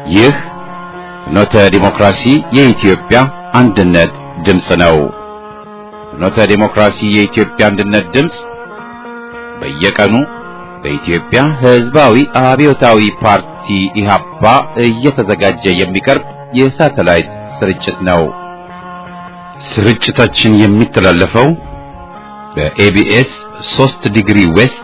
ይህ ፍኖተ ዲሞክራሲ የኢትዮጵያ አንድነት ድምፅ ነው። ፍኖተ ዲሞክራሲ የኢትዮጵያ አንድነት ድምፅ በየቀኑ በኢትዮጵያ ሕዝባዊ አብዮታዊ ፓርቲ ኢህአፓ እየተዘጋጀ የሚቀርብ የሳተላይት ስርጭት ነው። ስርጭታችን የሚተላለፈው በኤቢኤስ 3 ዲግሪ ዌስት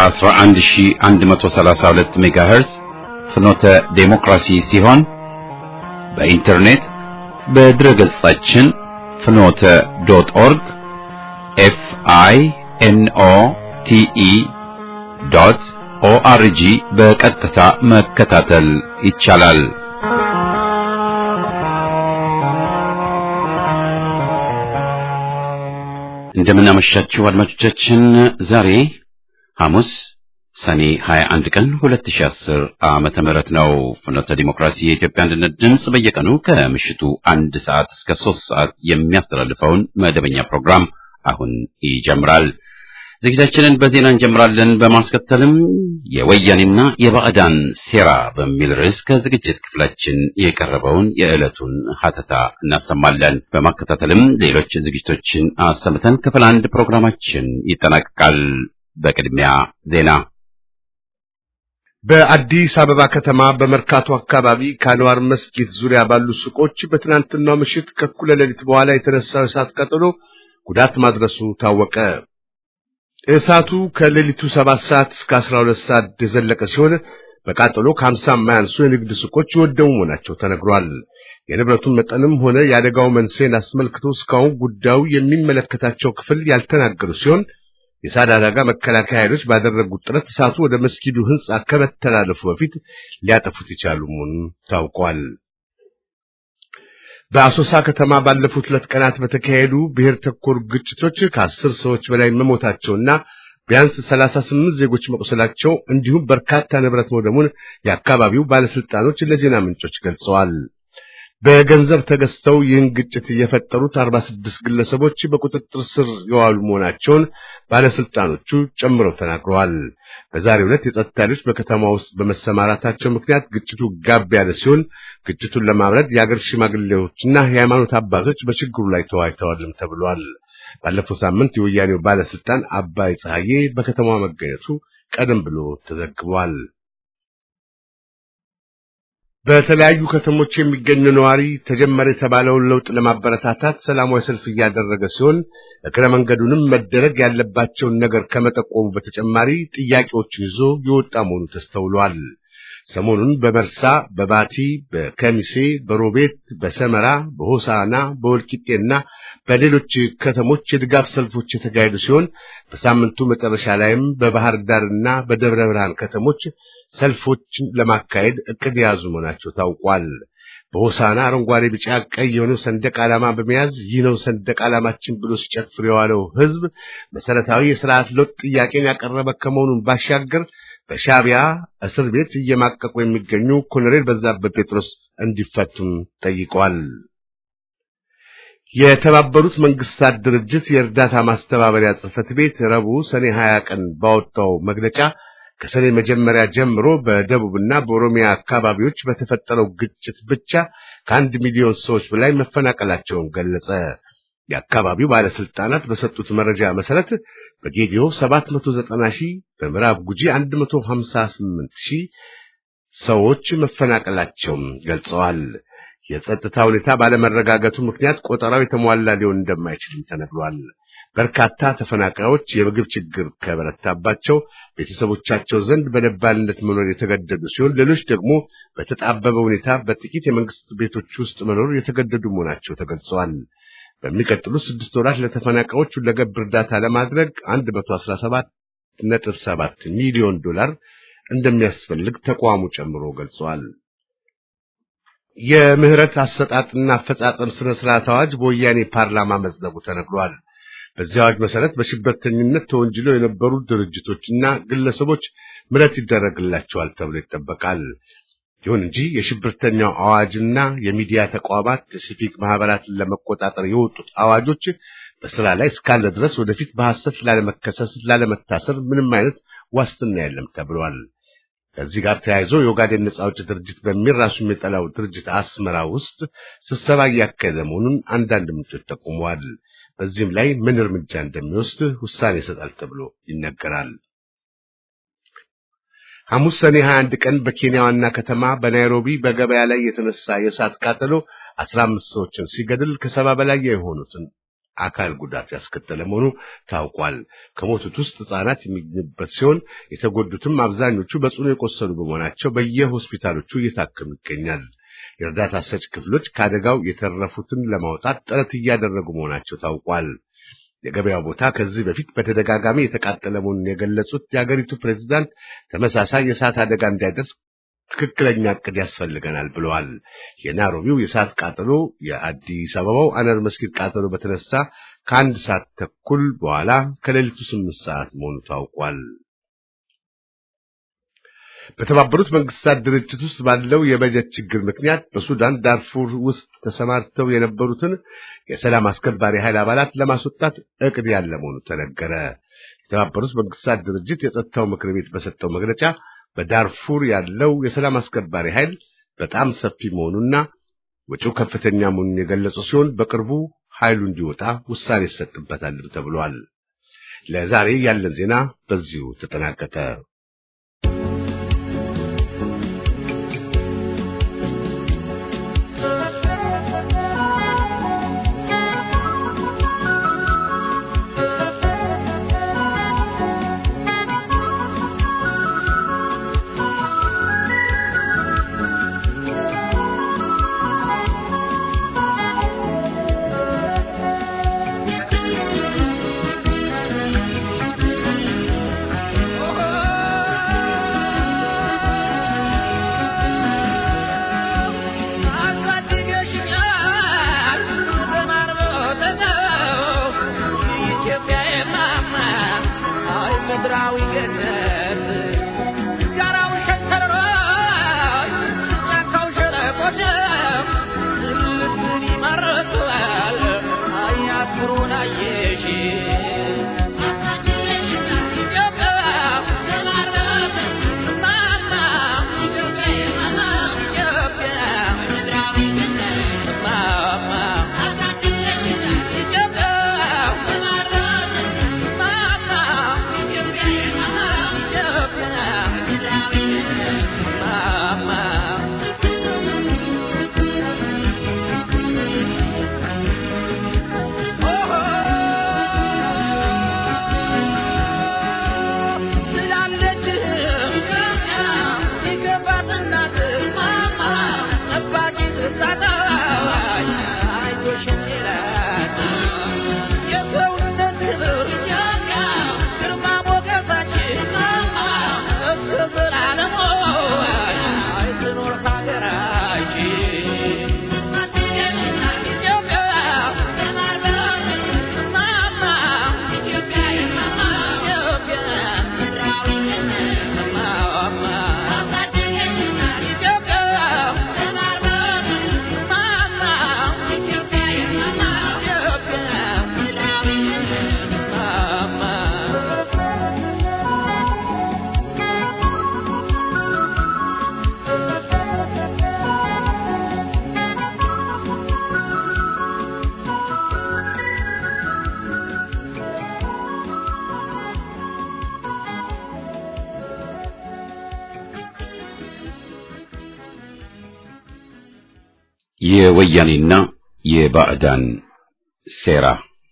11132 ሜጋሄርዝ ፍኖተ ዴሞክራሲ ሲሆን በኢንተርኔት በድረገጻችን ፍኖተ ዶት ኦርግ ኤፍ አይ ኤን ኦ ቲ ኢ ዶት ኦአርጂ በቀጥታ መከታተል ይቻላል። እንደምናመሻችሁ አድማጮቻችን ዛሬ ሐሙስ ሰኔ 21 ቀን 2010 ዓመተ ምህረት ነው። ፍኖተ ዲሞክራሲ የኢትዮጵያ አንድነት ድምፅ በየቀኑ ከምሽቱ አንድ ሰዓት እስከ ሶስት ሰዓት የሚያስተላልፈውን መደበኛ ፕሮግራም አሁን ይጀምራል። ዝግጅታችንን በዜና እንጀምራለን። በማስከተልም የወያኔና የባዕዳን ሴራ በሚል ርዕስ ከዝግጅት ክፍላችን የቀረበውን የዕለቱን ሀተታ እናሰማለን። በማከታተልም ሌሎች ዝግጅቶችን አሰምተን ክፍል አንድ ፕሮግራማችን ይጠናቀቃል። በቅድሚያ ዜና በአዲስ አበባ ከተማ በመርካቶ አካባቢ ከአንዋር መስጊድ ዙሪያ ባሉ ሱቆች በትናንትናው ምሽት ከእኩለ ሌሊት በኋላ የተነሳው እሳት ቀጥሎ ጉዳት ማድረሱ ታወቀ። እሳቱ ከሌሊቱ ሰባት ሰዓት እስከ አስራ ሁለት ሰዓት የዘለቀ ሲሆን በቃጠሎ ከሀምሳ የማያንሱ የንግድ ሱቆች የወደሙ መሆናቸው ተነግሯል። የንብረቱን መጠንም ሆነ የአደጋው መንስኤን አስመልክቶ እስካሁን ጉዳዩ የሚመለከታቸው ክፍል ያልተናገሩ ሲሆን የእሳት አደጋ መከላከያ ኃይሎች ባደረጉት ጥረት እሳቱ ወደ መስጊዱ ሕንጻ ከመተላለፉ በፊት ሊያጠፉት የቻሉ መሆኑን ታውቋል። በአሶሳ ከተማ ባለፉት ሁለት ቀናት በተካሄዱ ብሔር ተኮር ግጭቶች ከአስር ሰዎች በላይ መሞታቸውና ቢያንስ ሰላሳ ስምንት ዜጎች መቁሰላቸው እንዲሁም በርካታ ንብረት መውደሙን የአካባቢው ባለስልጣኖች ለዜና ምንጮች ገልጸዋል። በገንዘብ ተገዝተው ይህን ግጭት የፈጠሩት አርባ ስድስት ግለሰቦች በቁጥጥር ስር የዋሉ መሆናቸውን ባለስልጣኖቹ ጨምረው ተናግረዋል። በዛሬው ዕለት የጸጥታ ኃይሎች በከተማ ውስጥ በመሰማራታቸው ምክንያት ግጭቱ ጋብ ያለ ሲሆን ግጭቱን ለማብረድ የአገር ሽማግሌዎችና የሃይማኖት አባቶች በችግሩ ላይ ተወያይተዋልም ተብሏል። ባለፈው ሳምንት የወያኔው ባለስልጣን አባይ ፀሐዬ በከተማዋ መገኘቱ ቀደም ብሎ ተዘግቧል። በተለያዩ ከተሞች የሚገኙ ነዋሪ ተጀመረ የተባለውን ለውጥ ለማበረታታት ሰላማዊ ሰልፍ እያደረገ ሲሆን እግረ መንገዱንም መደረግ ያለባቸውን ነገር ከመጠቆሙ በተጨማሪ ጥያቄዎችን ይዞ የወጣ መሆኑ ተስተውሏል። ሰሞኑን በመርሳ፣ በባቲ፣ በከሚሴ፣ በሮቤት፣ በሰመራ፣ በሆሳና፣ በወልቂጤና በሌሎች ከተሞች የድጋፍ ሰልፎች የተካሄዱ ሲሆን በሳምንቱ መጨረሻ ላይም በባህር ዳርና በደብረ ብርሃን ከተሞች ሰልፎችን ለማካሄድ እቅድ የያዙ መሆናቸው ታውቋል። በሆሳና አረንጓዴ፣ ቢጫ፣ ቀይ የሆነው ሰንደቅ ዓላማ በመያዝ ይህ ነው ሰንደቅ ዓላማችን ብሎ ሲጨፍር የዋለው ሕዝብ መሰረታዊ የስርዓት ለውጥ ጥያቄን ያቀረበ ከመሆኑን ባሻገር በሻዕቢያ እስር ቤት እየማቀቁ የሚገኙ ኮሎኔል በዛብህ ጴጥሮስ እንዲፈቱም ጠይቀዋል። የተባበሩት መንግስታት ድርጅት የእርዳታ ማስተባበሪያ ጽሕፈት ቤት ረቡዕ ሰኔ 20 ቀን ባወጣው መግለጫ ከሰኔ መጀመሪያ ጀምሮ በደቡብና በኦሮሚያ አካባቢዎች በተፈጠረው ግጭት ብቻ ከአንድ ሚሊዮን ሰዎች በላይ መፈናቀላቸውን ገለጸ። የአካባቢው ባለስልጣናት በሰጡት መረጃ መሰረት በጌዲዮ 790 ሺህ፣ በምዕራብ ጉጂ 158 ሺህ ሰዎች መፈናቀላቸውን ገልጸዋል። የጸጥታ ሁኔታ ባለመረጋጋቱ ምክንያት ቆጠራው የተሟላ ሊሆን እንደማይችልም ተነግሯል። በርካታ ተፈናቃዮች የምግብ ችግር ከበረታባቸው ቤተሰቦቻቸው ዘንድ በደባልነት መኖር የተገደዱ ሲሆን ሌሎች ደግሞ በተጣበበ ሁኔታ በጥቂት የመንግስት ቤቶች ውስጥ መኖር የተገደዱ መሆናቸው ተገልጸዋል። በሚቀጥሉት ስድስት ወራት ለተፈናቃዮች ሁለገብ እርዳታ ለማድረግ 117.7 ሚሊዮን ዶላር እንደሚያስፈልግ ተቋሙ ጨምሮ ገልጸዋል። የምህረት አሰጣጥና አፈጻጸም ስነ ስርዓት አዋጅ በወያኔ ፓርላማ መጽደቁ ተነግሯል። በዚህ አዋጅ መሰረት በሽብርተኝነት ተወንጅለው የነበሩ ድርጅቶችና ግለሰቦች ምህረት ይደረግላቸዋል ተብሎ ይጠበቃል። ይሁን እንጂ የሽብርተኛው አዋጅና የሚዲያ ተቋማት የሲቪክ ማህበራትን ለመቆጣጠር የወጡት አዋጆች በስራ ላይ እስካለ ድረስ ወደፊት በሐሰት ላለመከሰስ፣ ላለመታሰር ምንም አይነት ዋስትና የለም ተብሏል። ከዚህ ጋር ተያይዞ የኦጋዴን ነጻ አውጪ ድርጅት በሚል ራሱ የሚጠላው ድርጅት አስመራ ውስጥ ስብሰባ እያካሄደ መሆኑን አንዳንድ ምንጮች ጠቁመዋል። በዚህም ላይ ምን እርምጃ እንደሚወስድ ውሳኔ ይሰጣል ተብሎ ይነገራል። ሐሙስ ሰኔ 21 ቀን በኬንያ ዋና ከተማ በናይሮቢ በገበያ ላይ የተነሳ የእሳት ቃጠሎ 15 ሰዎችን ሲገድል ከሰባ በላይ የሆኑትን አካል ጉዳት ያስከተለ መሆኑ ታውቋል። ከሞቱት ውስጥ ሕፃናት የሚገኙበት ሲሆን የተጎዱትም አብዛኞቹ በጽኑ የቆሰሉ በመሆናቸው በየሆስፒታሎቹ እየታከሙ ይገኛል። የእርዳታ ሰጪ ክፍሎች ከአደጋው የተረፉትን ለማውጣት ጥረት እያደረጉ መሆናቸው ታውቋል። የገበያው ቦታ ከዚህ በፊት በተደጋጋሚ የተቃጠለ መሆኑን የገለጹት የአገሪቱ ፕሬዝዳንት ተመሳሳይ የእሳት አደጋ እንዳይደርስ ትክክለኛ እቅድ ያስፈልገናል ብለዋል። የናይሮቢው የእሳት ቃጠሎ የአዲስ አበባው አነር መስጊድ ቃጠሎ በተነሳ ከአንድ ሰዓት ተኩል በኋላ ከሌሊቱ ስምንት ሰዓት መሆኑ ታውቋል። በተባበሩት መንግስታት ድርጅት ውስጥ ባለው የበጀት ችግር ምክንያት በሱዳን ዳርፉር ውስጥ ተሰማርተው የነበሩትን የሰላም አስከባሪ ኃይል አባላት ለማስወጣት እቅድ ያለ መሆኑ ተነገረ። የተባበሩት መንግስታት ድርጅት የጸጥታው ምክር ቤት በሰጠው መግለጫ በዳርፉር ያለው የሰላም አስከባሪ ኃይል በጣም ሰፊ መሆኑና ወጪው ከፍተኛ መሆኑን የገለጹ ሲሆን በቅርቡ ኃይሉ እንዲወጣ ውሳኔ ይሰጥበታልም ተብሏል። ለዛሬ ያለን ዜና በዚሁ ተጠናቀቀ። የወያኔና የባዕዳን ሴራ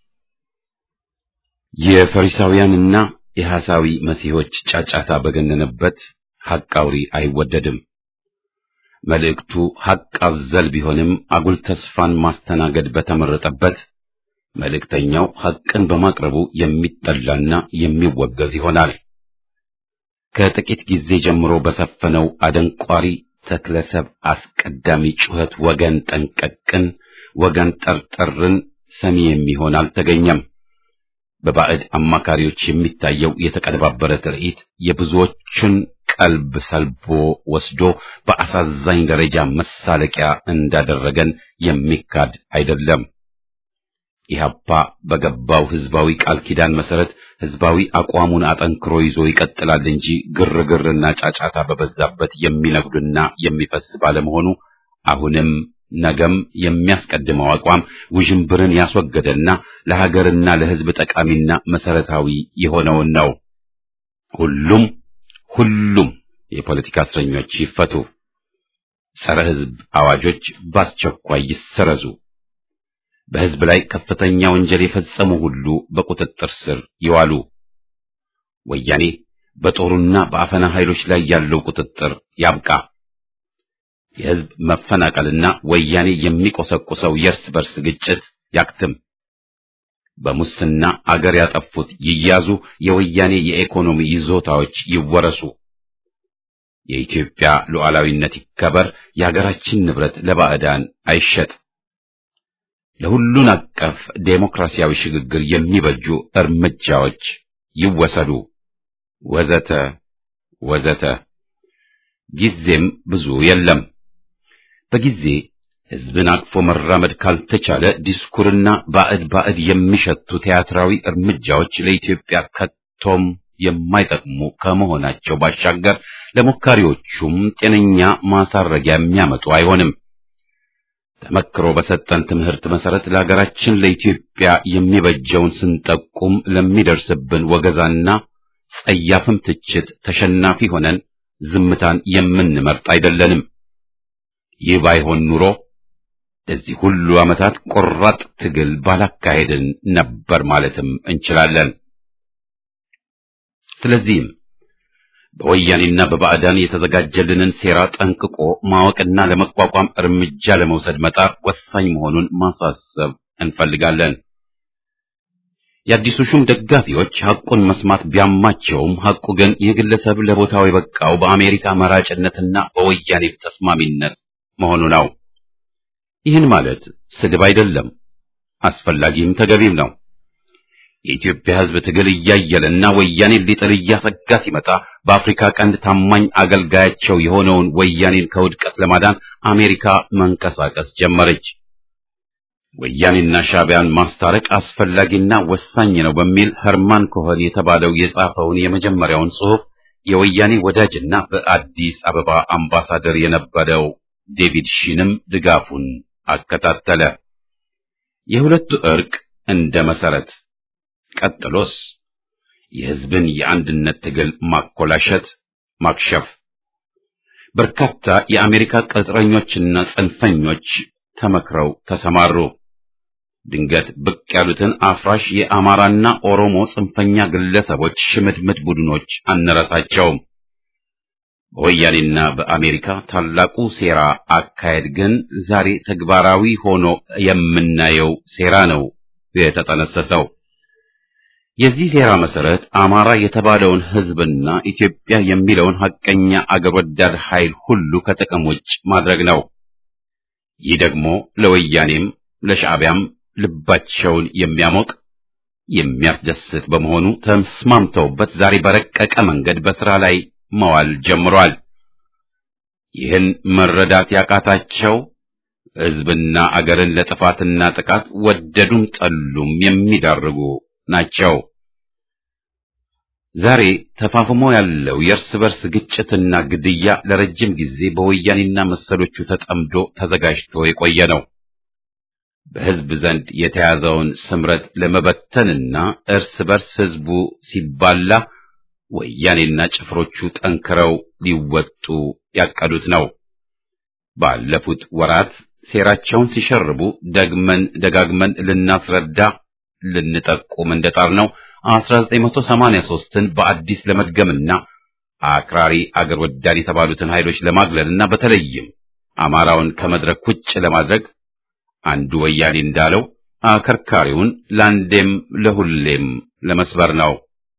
የፈሪሳውያንና የሐሳዊ መሲሖች ጫጫታ በገነነበት ሐቅ አውሪ አይወደድም። መልእክቱ ሐቅ አዘል ቢሆንም አጉል ተስፋን ማስተናገድ በተመረጠበት መልእክተኛው ሐቅን በማቅረቡ የሚጠላና የሚወገዝ ይሆናል። ከጥቂት ጊዜ ጀምሮ በሰፈነው አደንቋሪ ተክለሰብ አስቀዳሚ ጩኸት ወገን ጠንቀቅን፣ ወገን ጠርጠርን ሰሚ የሚሆን አልተገኘም። በባዕድ አማካሪዎች የሚታየው የተቀነባበረ ትርኢት የብዙዎችን ቀልብ ሰልቦ ወስዶ በአሳዛኝ ደረጃ መሳለቂያ እንዳደረገን የሚካድ አይደለም። ኢህአፓ በገባው ህዝባዊ ቃል ኪዳን መሰረት ህዝባዊ አቋሙን አጠንክሮ ይዞ ይቀጥላል እንጂ ግርግርና ጫጫታ በበዛበት የሚነጉድና የሚፈስ ባለመሆኑ አሁንም ነገም የሚያስቀድመው አቋም ውዥንብርን ያስወገደና ለሀገርና ለህዝብ ጠቃሚና መሰረታዊ የሆነውን ነው። ሁሉም ሁሉም የፖለቲካ እስረኞች ይፈቱ፣ ጸረ ህዝብ አዋጆች በአስቸኳይ ይሰረዙ፣ በህዝብ ላይ ከፍተኛ ወንጀል የፈጸሙ ሁሉ በቁጥጥር ስር ይዋሉ። ወያኔ በጦሩና በአፈና ኃይሎች ላይ ያለው ቁጥጥር ያብቃ። የህዝብ መፈናቀልና ወያኔ የሚቆሰቁሰው የእርስ በርስ ግጭት ያክትም። በሙስና አገር ያጠፉት ይያዙ፣ የወያኔ የኢኮኖሚ ይዞታዎች ይወረሱ። የኢትዮጵያ ሉዓላዊነት ይከበር፣ የሀገራችን ንብረት ለባዕዳን አይሸጥ። ለሁሉን አቀፍ ዴሞክራሲያዊ ሽግግር የሚበጁ እርምጃዎች ይወሰዱ፣ ወዘተ ወዘተ። ጊዜም ብዙ የለም። በጊዜ ህዝብን አቅፎ መራመድ ካልተቻለ ዲስኩርና ባዕድ ባዕድ የሚሸቱ ቲያትራዊ እርምጃዎች ለኢትዮጵያ ከቶም የማይጠቅሙ ከመሆናቸው ባሻገር ለሞካሪዎቹም ጤነኛ ማሳረጊያ የሚያመጡ አይሆንም። ተመክሮ በሰጠን ትምህርት መሰረት ለሀገራችን ለኢትዮጵያ የሚበጀውን ስንጠቁም ለሚደርስብን ወገዛና ጸያፍም ትችት ተሸናፊ ሆነን ዝምታን የምንመርጥ አይደለንም። ይህ ባይሆን ኑሮ ለዚህ ሁሉ ዓመታት ቆራጥ ትግል ባላካሄድን ነበር ማለትም እንችላለን። ስለዚህም በወያኔና በባዕዳን የተዘጋጀልንን ሴራ ጠንቅቆ ማወቅና ለመቋቋም እርምጃ ለመውሰድ መጣር ወሳኝ መሆኑን ማሳሰብ እንፈልጋለን። የአዲሱ ሹም ደጋፊዎች ሐቁን መስማት ቢያማቸውም ሐቁ ግን ይህ ግለሰብ ለቦታው የበቃው በአሜሪካ መራጭነትና በወያኔ ተስማሚነት መሆኑ ነው። ይህን ማለት ስድብ አይደለም፣ አስፈላጊም ተገቢም ነው። የኢትዮጵያ ሕዝብ ትግል እያየለና ወያኔን ሊጥል እያሰጋ ሲመጣ በአፍሪካ ቀንድ ታማኝ አገልጋያቸው የሆነውን ወያኔን ከውድቀት ለማዳን አሜሪካ መንቀሳቀስ ጀመረች። ወያኔና ሻዕቢያን ማስታረቅ አስፈላጊና ወሳኝ ነው በሚል ኸርማን ኮኸን የተባለው የጻፈውን የመጀመሪያውን ጽሑፍ የወያኔ ወዳጅና በአዲስ አበባ አምባሳደር የነበረው ዴቪድ ሺንም ድጋፉን አከታተለ። የሁለቱ ዕርቅ እንደ መሰረት ቀጥሎስ የሕዝብን የአንድነት ትግል ማኮላሸት፣ ማክሸፍ። በርካታ የአሜሪካ ቅጥረኞችና ጽንፈኞች ተመክረው ተሰማሩ። ድንገት ብቅ ያሉትን አፍራሽ የአማራና ኦሮሞ ጽንፈኛ ግለሰቦች ሽምድምድ ቡድኖች አንረሳቸውም። በወያኔና በአሜሪካ ታላቁ ሴራ አካሄድ ግን ዛሬ ተግባራዊ ሆኖ የምናየው ሴራ ነው የተጠነሰሰው። የዚህ ሴራ መሰረት አማራ የተባለውን ሕዝብና ኢትዮጵያ የሚለውን ሐቀኛ አገር ወዳድ ኃይል ሁሉ ከጥቅም ውጭ ማድረግ ነው። ይህ ደግሞ ለወያኔም ለሻዕቢያም ልባቸውን የሚያሞቅ የሚያስደስት በመሆኑ ተስማምተውበት ዛሬ በረቀቀ መንገድ በሥራ ላይ መዋል ጀምሯል። ይህን መረዳት ያቃታቸው ሕዝብና አገርን ለጥፋትና ጥቃት ወደዱም ጠሉም የሚዳርጉ ናቸው። ዛሬ ተፋፍሞ ያለው የእርስ በርስ ግጭትና ግድያ ለረጅም ጊዜ በወያኔና መሰሎቹ ተጠምዶ ተዘጋጅቶ የቆየ ነው። በሕዝብ ዘንድ የተያዘውን ስምረት ለመበተንና እርስ በርስ ሕዝቡ ሲባላ ወያኔና ጭፍሮቹ ጠንክረው ሊወጡ ያቀዱት ነው። ባለፉት ወራት ሴራቸውን ሲሸርቡ ደግመን ደጋግመን ልናስረዳ ልንጠቁም እንደጣር ነው 1983ን በአዲስ ለመድገምና አክራሪ አገር ወዳድ የተባሉትን ኃይሎች ለማግለልና በተለይም አማራውን ከመድረክ ውጭ ለማድረግ አንዱ ወያኔ እንዳለው አከርካሪውን ለአንዴም ለሁሌም ለመስበር ነው።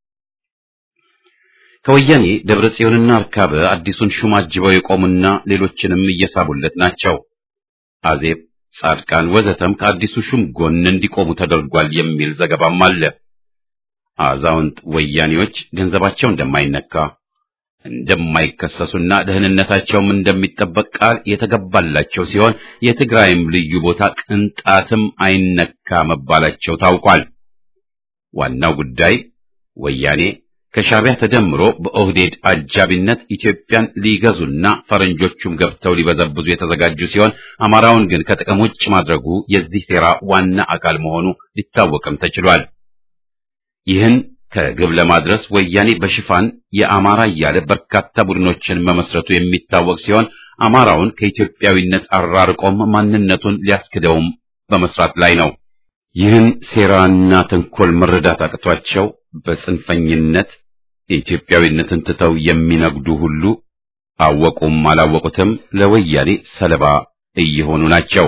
ከወያኔ ደብረ ጽዮንና አርካበ አዲሱን ሹም አጅበው የቆሙና ሌሎችንም እየሳቡለት ናቸው። አዜብ፣ ጻድቃን ወዘተም ከአዲሱ ሹም ጎን እንዲቆሙ ተደርጓል የሚል ዘገባም አለ። አዛውንት ወያኔዎች ገንዘባቸው እንደማይነካ እንደማይከሰሱና ደህንነታቸውም እንደሚጠበቅ ቃል የተገባላቸው ሲሆን የትግራይም ልዩ ቦታ ቅንጣትም አይነካ መባላቸው ታውቋል። ዋናው ጉዳይ ወያኔ ከሻዕቢያ ተደምሮ በኦህዴድ አጃቢነት ኢትዮጵያን ሊገዙና ፈረንጆቹም ገብተው ሊበዘብዙ የተዘጋጁ ሲሆን አማራውን ግን ከጥቅም ውጭ ማድረጉ የዚህ ሴራ ዋና አካል መሆኑ ሊታወቅም ተችሏል። ይህን ከግብ ለማድረስ ወያኔ በሽፋን የአማራ እያለ በርካታ ቡድኖችን መመስረቱ የሚታወቅ ሲሆን አማራውን ከኢትዮጵያዊነት አራርቆም ማንነቱን ሊያስክደውም በመስራት ላይ ነው። ይህን ሴራና ተንኮል መረዳት አቅቷቸው በጽንፈኝነት የኢትዮጵያዊነትን ትተው የሚነግዱ ሁሉ አወቁም አላወቁትም ለወያኔ ሰለባ እየሆኑ ናቸው።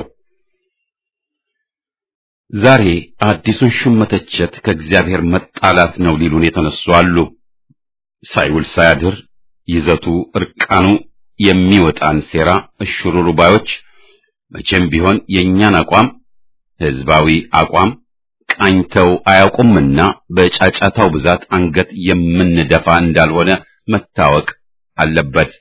ዛሬ አዲሱን ሹም መተቸት ከእግዚአብሔር መጣላት ነው ሊሉን የተነሱ አሉ። ሳይውል ሳያድር ይዘቱ እርቃኑ የሚወጣን ሴራ እሽሩሩ ባዮች መቼም ቢሆን የእኛን አቋም ህዝባዊ አቋም ቃኝተው አያውቁምና በጫጫታው ብዛት አንገት የምንደፋ እንዳልሆነ መታወቅ አለበት።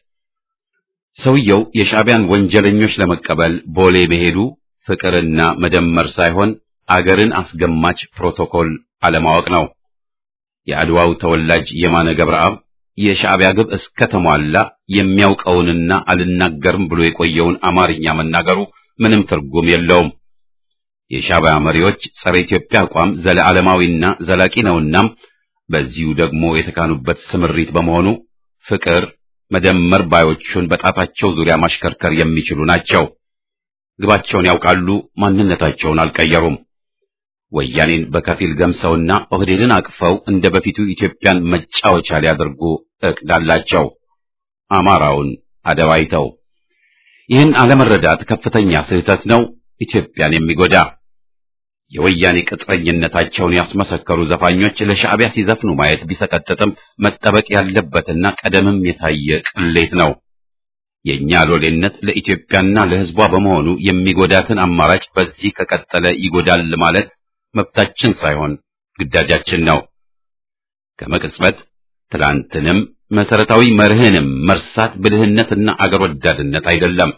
ሰውየው የሻዕቢያን ወንጀለኞች ለመቀበል ቦሌ መሄዱ ፍቅርና መደመር ሳይሆን አገርን አስገማች ፕሮቶኮል አለማወቅ ነው። የአድዋው ተወላጅ የማነ ገብረአብ የሻዕቢያ ግብ እስከ ተሟላ የሚያውቀውንና አልናገርም ብሎ የቆየውን አማርኛ መናገሩ ምንም ትርጉም የለውም። የሻዕቢያ መሪዎች ጸረ ኢትዮጵያ አቋም ዘለዓለማዊና ዘላቂ ነውናም በዚሁ ደግሞ የተካኑበት ስምሪት በመሆኑ ፍቅር መደመር ባዮቹን በጣታቸው ዙሪያ ማሽከርከር የሚችሉ ናቸው። ግባቸውን ያውቃሉ፣ ማንነታቸውን አልቀየሩም። ወያኔን በከፊል ገምሰውና ኦህዴድን አቅፈው እንደ በፊቱ ኢትዮጵያን መጫወቻ ሊያደርጉ እቅድ አላቸው። አማራውን አደባይተው ይህን አለመረዳት ከፍተኛ ስህተት ነው፣ ኢትዮጵያን የሚጎዳ የወያኔ ቅጥረኝነታቸውን ያስመሰከሩ ዘፋኞች ለሻዕቢያ ሲዘፍኑ ማየት ቢሰቀጥጥም መጠበቅ ያለበትና ቀደምም የታየ ቅሌት ነው። የእኛ ሎሌነት ለኢትዮጵያና ለሕዝቧ በመሆኑ የሚጎዳትን አማራጭ በዚህ ከቀጠለ ይጎዳል ማለት መብታችን ሳይሆን ግዳጃችን ነው። ከመቅጽበት ትላንትንም መሰረታዊ መርህንም መርሳት ብልህነትና አገር ወዳድነት አይደለም።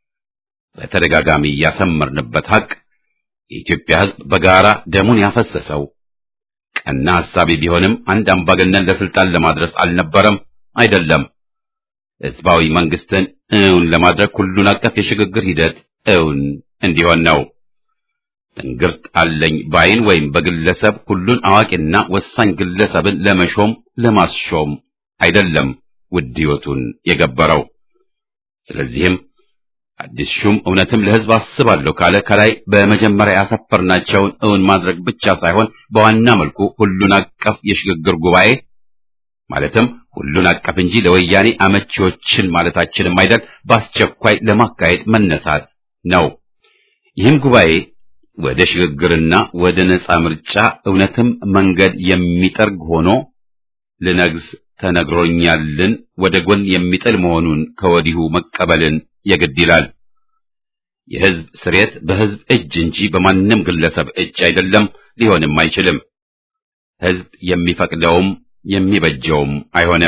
በተደጋጋሚ ያሰመርንበት ሐቅ የኢትዮጵያ ሕዝብ በጋራ ደሙን ያፈሰሰው ቀና ሐሳቢ ቢሆንም አንድ አምባገነን ለስልጣን ለማድረስ አልነበረም፣ አይደለም። ሕዝባዊ መንግስትን እውን ለማድረግ ሁሉን አቀፍ የሽግግር ሂደት እውን እንዲሆን ነው። ትንግርት አለኝ ባይን ወይም በግለሰብ ሁሉን አዋቂና ወሳኝ ግለሰብን ለመሾም ለማስሾም አይደለም ውድ ሕይወቱን የገበረው። ስለዚህም አዲስ ሹም እውነትም ለሕዝብ አስባለሁ ካለ ከላይ በመጀመሪያ ያሰፈርናቸውን እውን ማድረግ ብቻ ሳይሆን በዋና መልኩ ሁሉን አቀፍ የሽግግር ጉባኤ ማለትም ሁሉን አቀፍ እንጂ ለወያኔ አመቺዎችን ማለታችንም አይደል፣ በአስቸኳይ ለማካሄድ መነሳት ነው። ይህም ጉባኤ ወደ ሽግግርና ወደ ነጻ ምርጫ እውነትም መንገድ የሚጠርግ ሆኖ ልነግስ ተነግሮኛልን ወደ ጎን የሚጥል መሆኑን ከወዲሁ መቀበልን የግድ ይላል። የሕዝብ ስሬት በሕዝብ እጅ እንጂ በማንም ግለሰብ እጅ አይደለም፣ ሊሆንም አይችልም። ሕዝብ የሚፈቅደውም የሚበጀውም አይሆንም።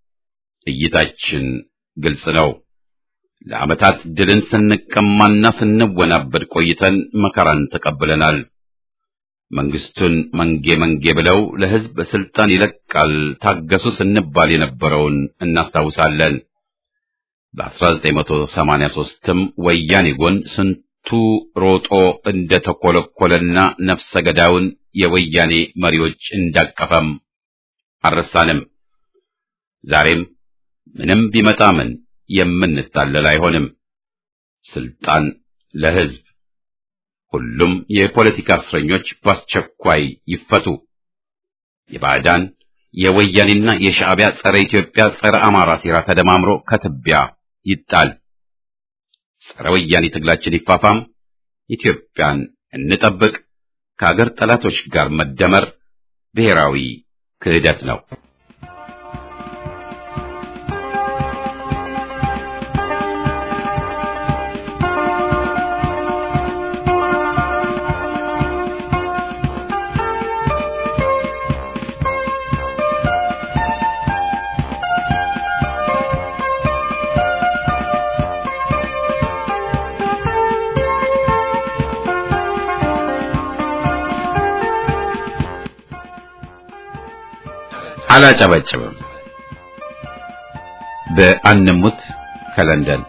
እይታችን ግልጽ ነው። ለዓመታት ድልን ስንቀማና ስንወናበድ ቆይተን መከራን ተቀብለናል። መንግስቱን መንጌ መንጌ ብለው ለሕዝብ ስልጣን ይለቃል ታገሱ ስንባል የነበረውን እናስታውሳለን። በ1983ም ወያኔ ጎን ስንቱ ሮጦ እንደተኮለኮለና ነፍሰ ገዳዩን የወያኔ መሪዎች እንዳቀፈም አልረሳንም። ዛሬም ምንም ቢመጣ ምን የምንታለል አይሆንም። ስልጣን ለሕዝብ። ሁሉም የፖለቲካ እስረኞች በአስቸኳይ ይፈቱ። የባዕዳን የወያኔና የሻዕቢያ ጸረ ኢትዮጵያ፣ ጸረ አማራ ሴራ ተደማምሮ ከትቢያ ይጣል። ጸረ ወያኔ ትግላችን ይፋፋም። ኢትዮጵያን እንጠብቅ። ከአገር ጠላቶች ጋር መደመር ብሔራዊ ክህደት ነው። አላጨበጭብም። በአንሙት ከለንደን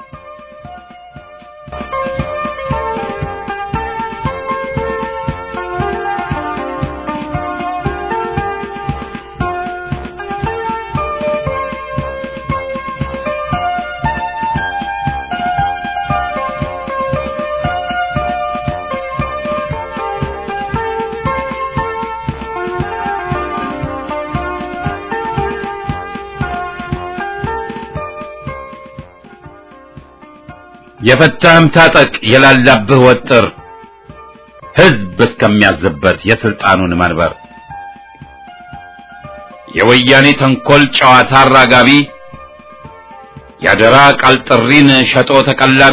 የፈታህም ታጠቅ የላላብህ ወጥር ሕዝብ እስከሚያዝበት የስልጣኑን መንበር የወያኔ ተንኮል ጨዋታ አራጋቢ ያደራ ቃል ጥሪን ሸጦ ተቀላቢ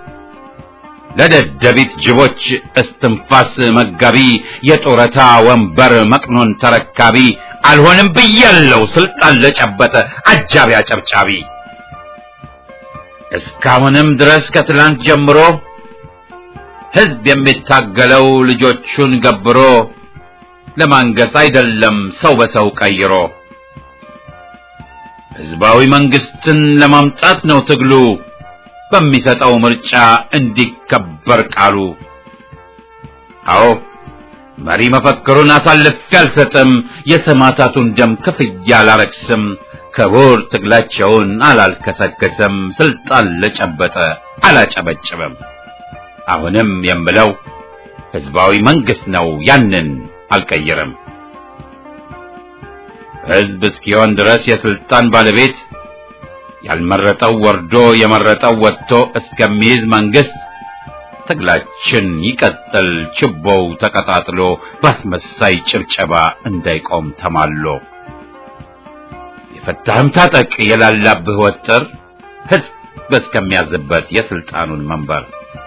ለደደቢት ጅቦች እስትንፋስ መጋቢ የጡረታ ወንበር መቅኖን ተረካቢ አልሆንም ብያለው ስልጣን ለጨበጠ አጃቢ አጨብጫቢ እስካሁንም ድረስ ከትላንት ጀምሮ ሕዝብ የሚታገለው ልጆቹን ገብሮ ለማንገስ አይደለም ሰው በሰው ቀይሮ ሕዝባዊ መንግስትን ለማምጣት ነው ትግሉ በሚሰጠው ምርጫ እንዲከበር ቃሉ። አዎ መሪ መፈክሩን አሳልፌ አልሰጥም፣ የሰማዕታቱን ደም ክፍያ አላረክስም፣ ክቡር ትግላቸውን አላልከሰከስም፣ ስልጣን ለጨበጠ አላጨበጭብም። አሁንም የምለው ሕዝባዊ መንግስት ነው፣ ያንን አልቀይርም። ሕዝብ እስኪሆን ድረስ የስልጣን ባለቤት ያልመረጠው ወርዶ የመረጠው ወጥቶ እስከሚይዝ መንግስት ትግላችን ይቀጥል፣ ችቦው ተቀጣጥሎ ባስመሳይ ጭብጨባ እንዳይቆም ተማሎ። የፈታህም ታጠቅ የላላብህ ወጥር ሕዝብ እስከሚያዝበት የስልጣኑን መንበር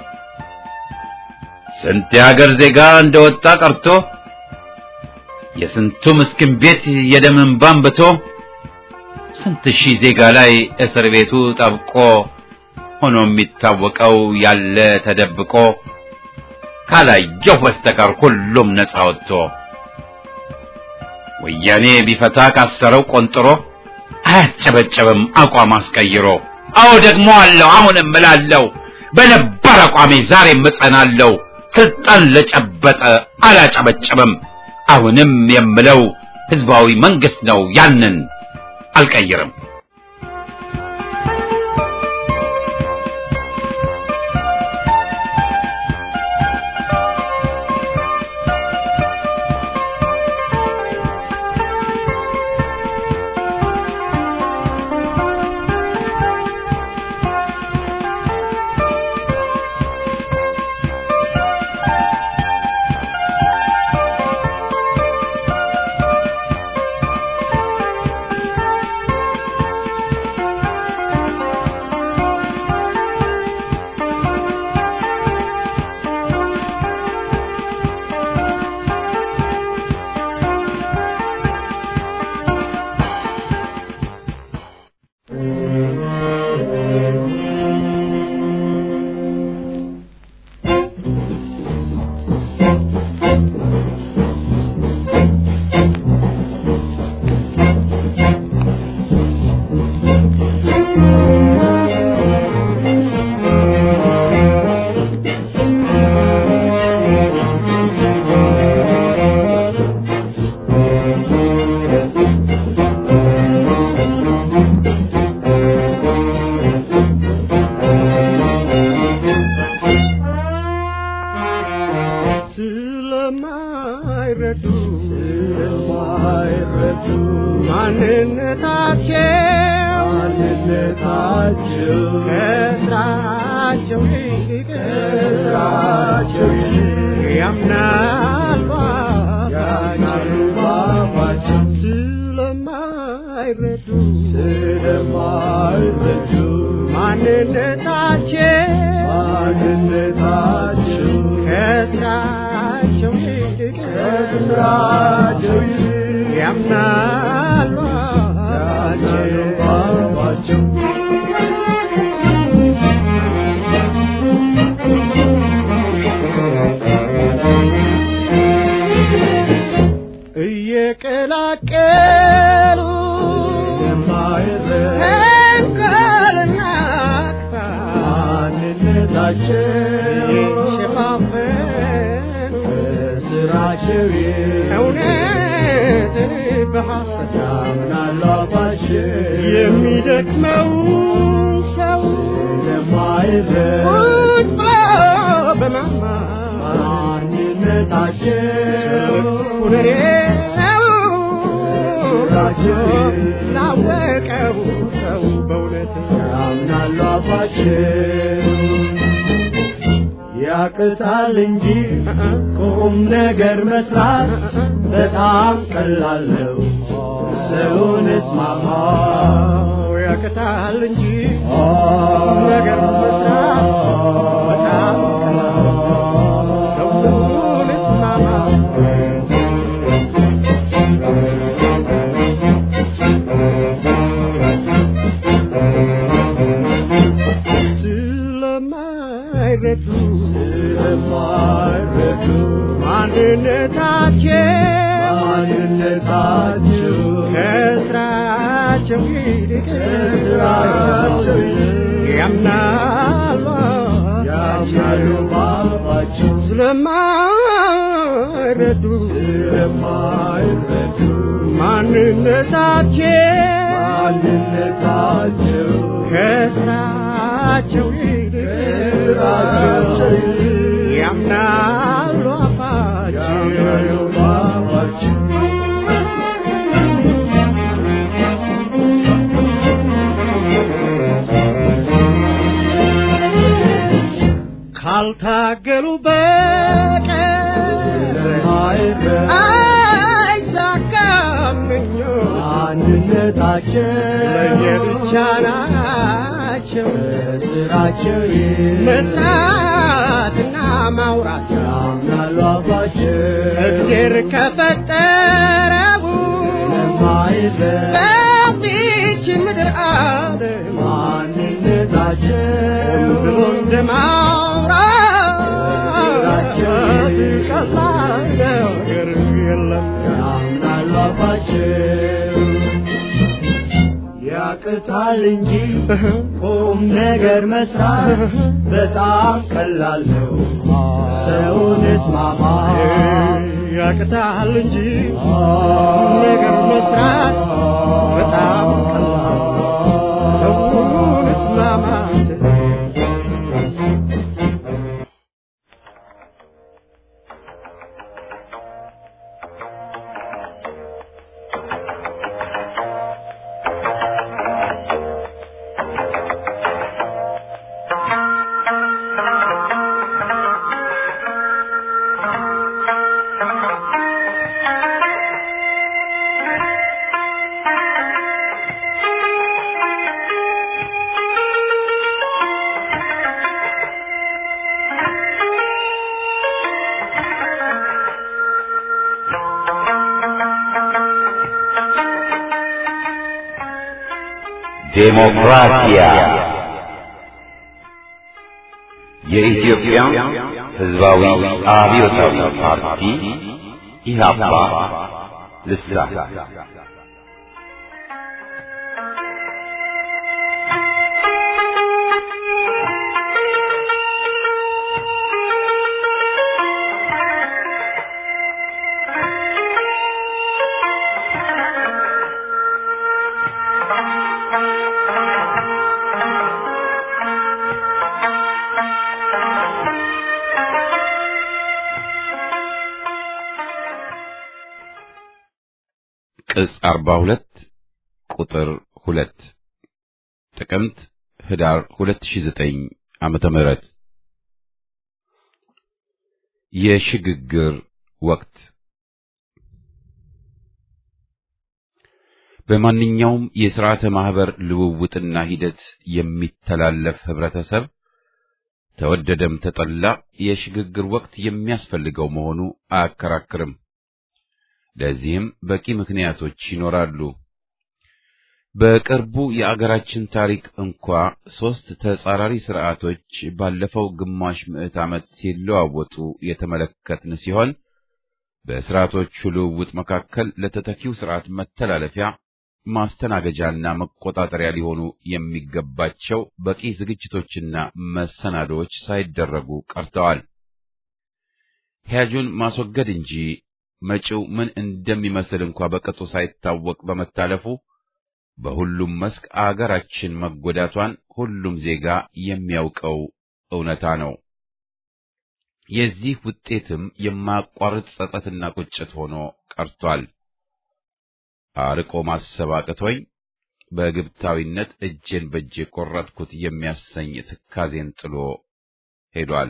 ስንት የሀገር ዜጋ እንደወጣ ቀርቶ የስንቱ ምስኪን ቤት የደም እንባ አንብቶ ስንት ሺህ ዜጋ ላይ እስር ቤቱ ጠብቆ ሆኖ የሚታወቀው ያለ ተደብቆ ካላየሁ በስተቀር ሁሉም ነፃ ወጥቶ ወያኔ ቢፈታ ካሰረው ቆንጥሮ አያስጨበጨብም አቋም አስቀይሮ። አዎ ደግሞ አለው አሁንም እላለሁ በነባር አቋሜ ዛሬም እጸናለሁ። ስልጣን ለጨበጠ አላጨበጨብም። አሁንም የምለው ህዝባዊ መንግስት ነው፣ ያንን አልቀይርም። ስለማይረዱ ስለማይረዱ ማንነታቸው ማንነታቸው ከስራቸው ይልቅ ከስራቸው ይልቅ ያምናሉ ያምናሉ ባባቸው ስለማይረዱ ስለማይረዱ ማንነታቸው ማንነታቸው ከስራቸው ይልቅ ከስራቸው ይልቅ ያምናሉ ባባቸው እየቀላቀለ ማንነታቸው ሸፋፈን ስራቸው እውነትን በሐሰት ያምናሉ አፋቸው የሚደክመው ሰው ስለማይረዱ ቁጭ ብሎ በማማ ማንነታቸው ሁኔታው ስራቸው ላወቀው ሰው በእውነት ያምናሉ አፋቸው ያቅታል እንጂ ቁም ነገር መስራት በጣም ቀላል ነው። ሰውን እስማማ ያቅታል እንጂ ቁም ነገር መስራት በጣም ቀላል ነው። ሰውን እስማማ ስለማይረዱ ስለማይረዱ ማንነታቸው ማንነታቸው ከስራቸው ይልቅ ከስራቸው ይልቅ ያምናሉ ያምናሉ ባባቸው ስለማይረዱ ስለማይረዱ ማንነታቸው ማንነታቸው ከስራቸው ይልቅ ከስራቸው ይልቅ ያምናሉ ያምናሉ አፋቸው ባባቸው ካልታገሉ በቀር ስለማይረዱ አይሳካም ምኞት ማንነታቸው ለየብቻ ናቸው ስራቸው መስራትና ማውራት ያምናሉ አባቸው እግዜር ከፈጠረው ስለማይረዱ በዚች ምድር ዓለም ማንነታቸው ብሎ እንደማውራት ቀላል ነገር የለም ያምናሉ አባቸው ያቅታል እንጂ ቁም ነገር መስራት በጣም ቀላል ነው። ሰውን እስማማ ያቅታል እንጂ ነገር መስራት በጣም ቀላል ሰውን እስማማት ዴሞክራሲያ የኢትዮጵያ ሕዝባዊ አብዮታዊ ፓርቲ ኢህአፓ ልሳን ቅጽ 42 ቁጥር 2 ጥቅምት ህዳር 2009 ዓመተ ምህረት የሽግግር ወቅት በማንኛውም የሥርዓተ ማህበር ልውውጥና ሂደት የሚተላለፍ ህብረተሰብ ተወደደም ተጠላ የሽግግር ወቅት የሚያስፈልገው መሆኑ አያከራክርም። ለዚህም በቂ ምክንያቶች ይኖራሉ። በቅርቡ የአገራችን ታሪክ እንኳ ሦስት ተጻራሪ ስርዓቶች ባለፈው ግማሽ ምዕት ዓመት ሲለዋወጡ የተመለከትን ሲሆን በስርዓቶቹ ልውውጥ መካከል ለተተኪው ስርዓት መተላለፊያ ማስተናገጃና መቆጣጠሪያ ሊሆኑ የሚገባቸው በቂ ዝግጅቶችና መሰናዶዎች ሳይደረጉ ቀርተዋል። ሂያጁን ማስወገድ እንጂ መጪው ምን እንደሚመስል እንኳ በቅጡ ሳይታወቅ በመታለፉ በሁሉም መስክ አገራችን መጎዳቷን ሁሉም ዜጋ የሚያውቀው እውነታ ነው። የዚህ ውጤትም የማያቋርጥ ጸጸትና ቁጭት ሆኖ ቀርቷል። አርቆ ማሰብ አቅቶኝ በግብታዊነት እጄን በእጄ ቆረጥኩት የሚያሰኝ ትካዜን ጥሎ ሄዷል።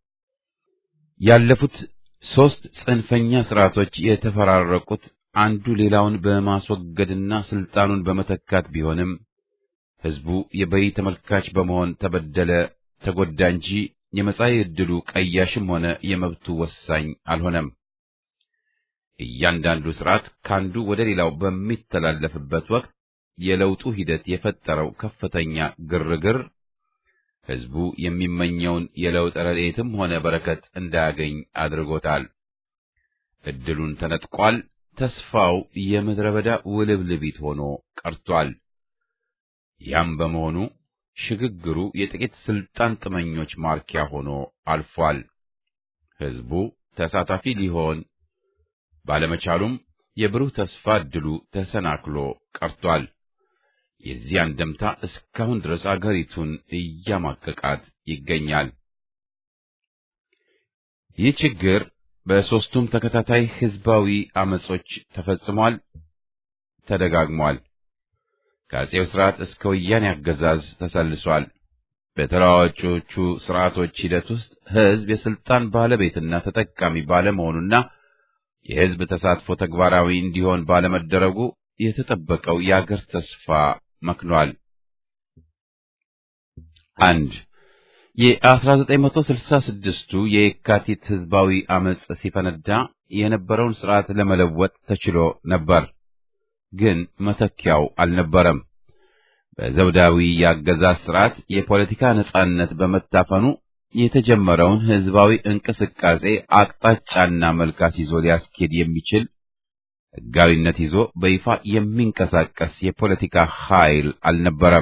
ያለፉት ሦስት ጽንፈኛ ስርዓቶች የተፈራረቁት አንዱ ሌላውን በማስወገድና ስልጣኑን በመተካት ቢሆንም ሕዝቡ የበይ ተመልካች በመሆን ተበደለ፣ ተጎዳ እንጂ የመጻኢ ዕድሉ ቀያሽም ሆነ የመብቱ ወሳኝ አልሆነም። እያንዳንዱ ስርዓት ካንዱ ወደ ሌላው በሚተላለፍበት ወቅት የለውጡ ሂደት የፈጠረው ከፍተኛ ግርግር ሕዝቡ የሚመኘውን የለውጥ ረድኤትም ሆነ በረከት እንዳያገኝ አድርጎታል። ዕድሉን ተነጥቋል። ተስፋው የምድረ በዳ ውልብልቢት ሆኖ ቀርቷል። ያም በመሆኑ ሽግግሩ የጥቂት ስልጣን ጥመኞች ማርኪያ ሆኖ አልፏል። ሕዝቡ ተሳታፊ ሊሆን ባለመቻሉም የብሩህ ተስፋ ዕድሉ ተሰናክሎ ቀርቷል። የዚህ አንደምታ እስካሁን ድረስ አገሪቱን እያማቀቃት ይገኛል። ይህ ችግር በሦስቱም ተከታታይ ሕዝባዊ አመጾች ተፈጽሟል፣ ተደጋግሟል። ከአፄው ሥርዓት እስከ ወያኔ አገዛዝ ተሰልሷል። በተለዋዋጮቹ ሥርዓቶች ሂደት ውስጥ ሕዝብ የሥልጣን ባለቤትና ተጠቃሚ ባለመሆኑና የሕዝብ ተሳትፎ ተግባራዊ እንዲሆን ባለመደረጉ የተጠበቀው የአገር ተስፋ መክኗል። አንድ የ1966ቱ የየካቲት ሕዝባዊ አመጽ ሲፈነዳ የነበረውን ሥርዓት ለመለወጥ ተችሎ ነበር፣ ግን መተኪያው አልነበረም። በዘውዳዊ የአገዛዝ ሥርዓት የፖለቲካ ነጻነት በመታፈኑ የተጀመረውን ሕዝባዊ እንቅስቃሴ አቅጣጫና መልክ ይዞ ሊያስኬድ የሚችል ሕጋዊነት ይዞ በይፋ የሚንቀሳቀስ የፖለቲካ ኃይል አልነበረም።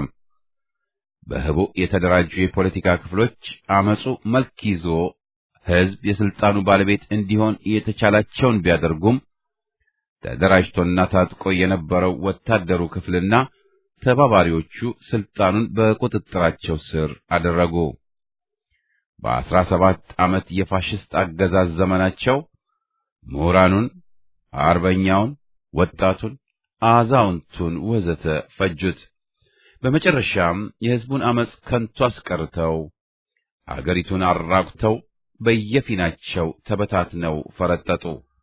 በህቡ የተደራጁ የፖለቲካ ክፍሎች አመጹ መልክ ይዞ ሕዝብ የስልጣኑ ባለቤት እንዲሆን የተቻላቸውን ቢያደርጉም ተደራጅቶና ታጥቆ የነበረው ወታደሩ ክፍልና ተባባሪዎቹ ስልጣኑን በቁጥጥራቸው ስር አደረጉ። በአስራ ሰባት ዓመት የፋሽስት አገዛዝ ዘመናቸው ምሁራኑን፣ አርበኛውን፣ ወጣቱን፣ አዛውንቱን ወዘተ ፈጁት። በመጨረሻም የሕዝቡን አመጽ ከንቱ አስቀርተው አገሪቱን አራቁተው በየፊናቸው ተበታትነው ፈረጠጡ።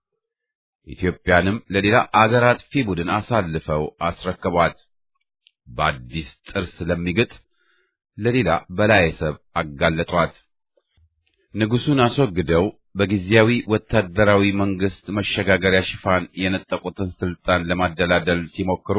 ኢትዮጵያንም ለሌላ አገር አጥፊ ቡድን አሳልፈው አስረከቧት። በአዲስ ጥርስ ለሚግጥ ለሌላ በላየ ሰብ አጋለጧት። ንጉሡን አስወግደው በጊዜያዊ ወታደራዊ መንግስት መሸጋገሪያ ሽፋን የነጠቁትን ስልጣን ለማደላደል ሲሞክሩ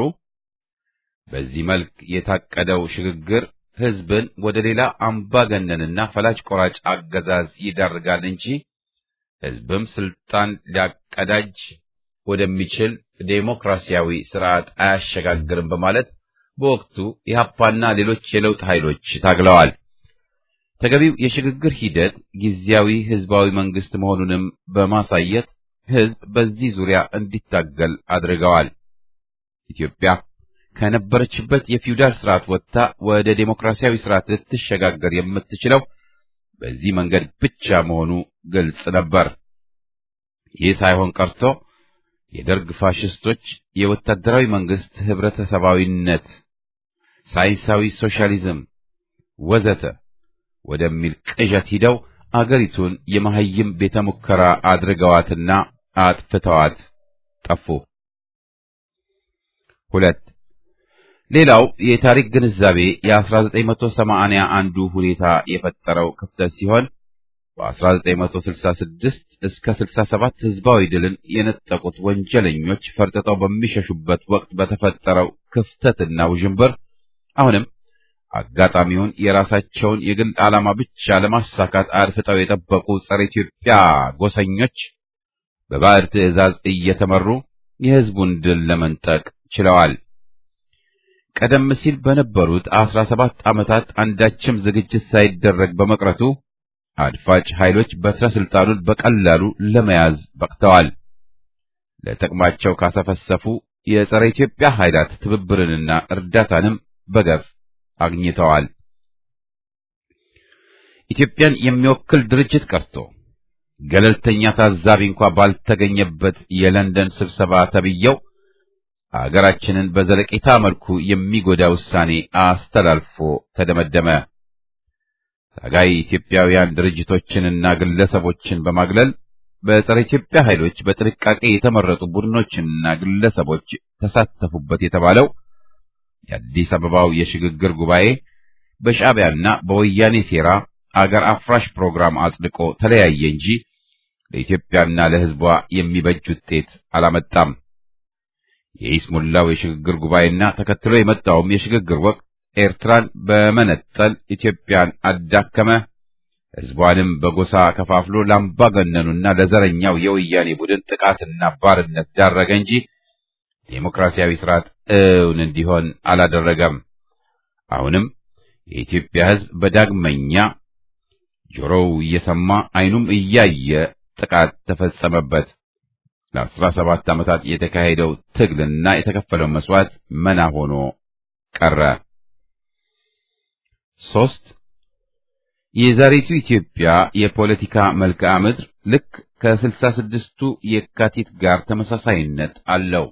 በዚህ መልክ የታቀደው ሽግግር ሕዝብን ወደ ሌላ አምባገነንና ፈላጭ ቆራጭ አገዛዝ ይዳርጋል እንጂ ሕዝብም ስልጣን ሊያቀዳጅ ወደሚችል ዴሞክራሲያዊ ስርዓት አያሸጋግርም በማለት በወቅቱ ኢህአፓና ሌሎች የለውጥ ኃይሎች ታግለዋል። ተገቢው የሽግግር ሂደት ጊዜያዊ ህዝባዊ መንግስት መሆኑንም በማሳየት ህዝብ በዚህ ዙሪያ እንዲታገል አድርገዋል። ኢትዮጵያ ከነበረችበት የፊውዳል ስርዓት ወጥታ ወደ ዴሞክራሲያዊ ስርዓት ልትሸጋገር የምትችለው በዚህ መንገድ ብቻ መሆኑ ግልጽ ነበር። ይህ ሳይሆን ቀርቶ የደርግ ፋሽስቶች የወታደራዊ መንግስት ህብረተሰባዊነት፣ ሳይንሳዊ ሶሻሊዝም ወዘተ ወደሚል ቅዠት ሂደው አገሪቱን የመሐይም ቤተ ሙከራ አድርገዋትና አጥፍተዋት ጠፉ። ሁለት ሌላው የታሪክ ግንዛቤ የ1980 አንዱ ሁኔታ የፈጠረው ክፍተት ሲሆን በ1966 እስከ 67 ህዝባዊ ድልን የነጠቁት ወንጀለኞች ፈርጥጠው በሚሸሹበት ወቅት በተፈጠረው ክፍተትና ውዥንብር አሁንም አጋጣሚውን የራሳቸውን የግል ዓላማ ብቻ ለማሳካት አድፍጠው የጠበቁ ጸረ ኢትዮጵያ ጎሰኞች በባዕድ ትዕዛዝ እየተመሩ የህዝቡን ድል ለመንጠቅ ችለዋል። ቀደም ሲል በነበሩት አስራ ሰባት ዓመታት አንዳችም ዝግጅት ሳይደረግ በመቅረቱ አድፋጭ ኃይሎች በትረ ስልጣኑን በቀላሉ ለመያዝ በቅተዋል። ለጥቅማቸው ካሰፈሰፉ የጸረ ኢትዮጵያ ኃይላት ትብብርንና እርዳታንም በገፍ አግኝተዋል። ኢትዮጵያን የሚወክል ድርጅት ቀርቶ ገለልተኛ ታዛቢ እንኳ ባልተገኘበት የለንደን ስብሰባ ተብየው አገራችንን በዘለቄታ መልኩ የሚጎዳ ውሳኔ አስተላልፎ ተደመደመ። ታጋይ ኢትዮጵያውያን ድርጅቶችንና ግለሰቦችን በማግለል በጸረ ኢትዮጵያ ኃይሎች በጥንቃቄ የተመረጡ ቡድኖችና ግለሰቦች ተሳተፉበት የተባለው የአዲስ አበባው የሽግግር ጉባኤ በሻዕቢያና በወያኔ ሴራ አገር አፍራሽ ፕሮግራም አጽድቆ ተለያየ እንጂ ለኢትዮጵያና ለሕዝቧ የሚበጅ ውጤት አላመጣም። የኢስሙላው የሽግግር ጉባኤና ተከትሎ የመጣውም የሽግግር ወቅት ኤርትራን በመነጠል ኢትዮጵያን አዳከመ፣ ሕዝቧንም በጎሳ ከፋፍሎ ለአምባገነኑና ለዘረኛው የወያኔ ቡድን ጥቃትና ባርነት ዳረገ እንጂ ዴሞክራሲያዊ ስርዓት እውን እንዲሆን አላደረገም። አሁንም የኢትዮጵያ ሕዝብ በዳግመኛ ጆሮው እየሰማ ዓይኑም እያየ ጥቃት ተፈጸመበት። ለአስራ ሰባት ዓመታት የተካሄደው ትግልና የተከፈለው መስዋዕት መና ሆኖ ቀረ። ሶስት የዛሬቱ ኢትዮጵያ የፖለቲካ መልክዓ ምድር ልክ ከስልሳ ስድስቱ የካቲት ጋር ተመሳሳይነት አለው።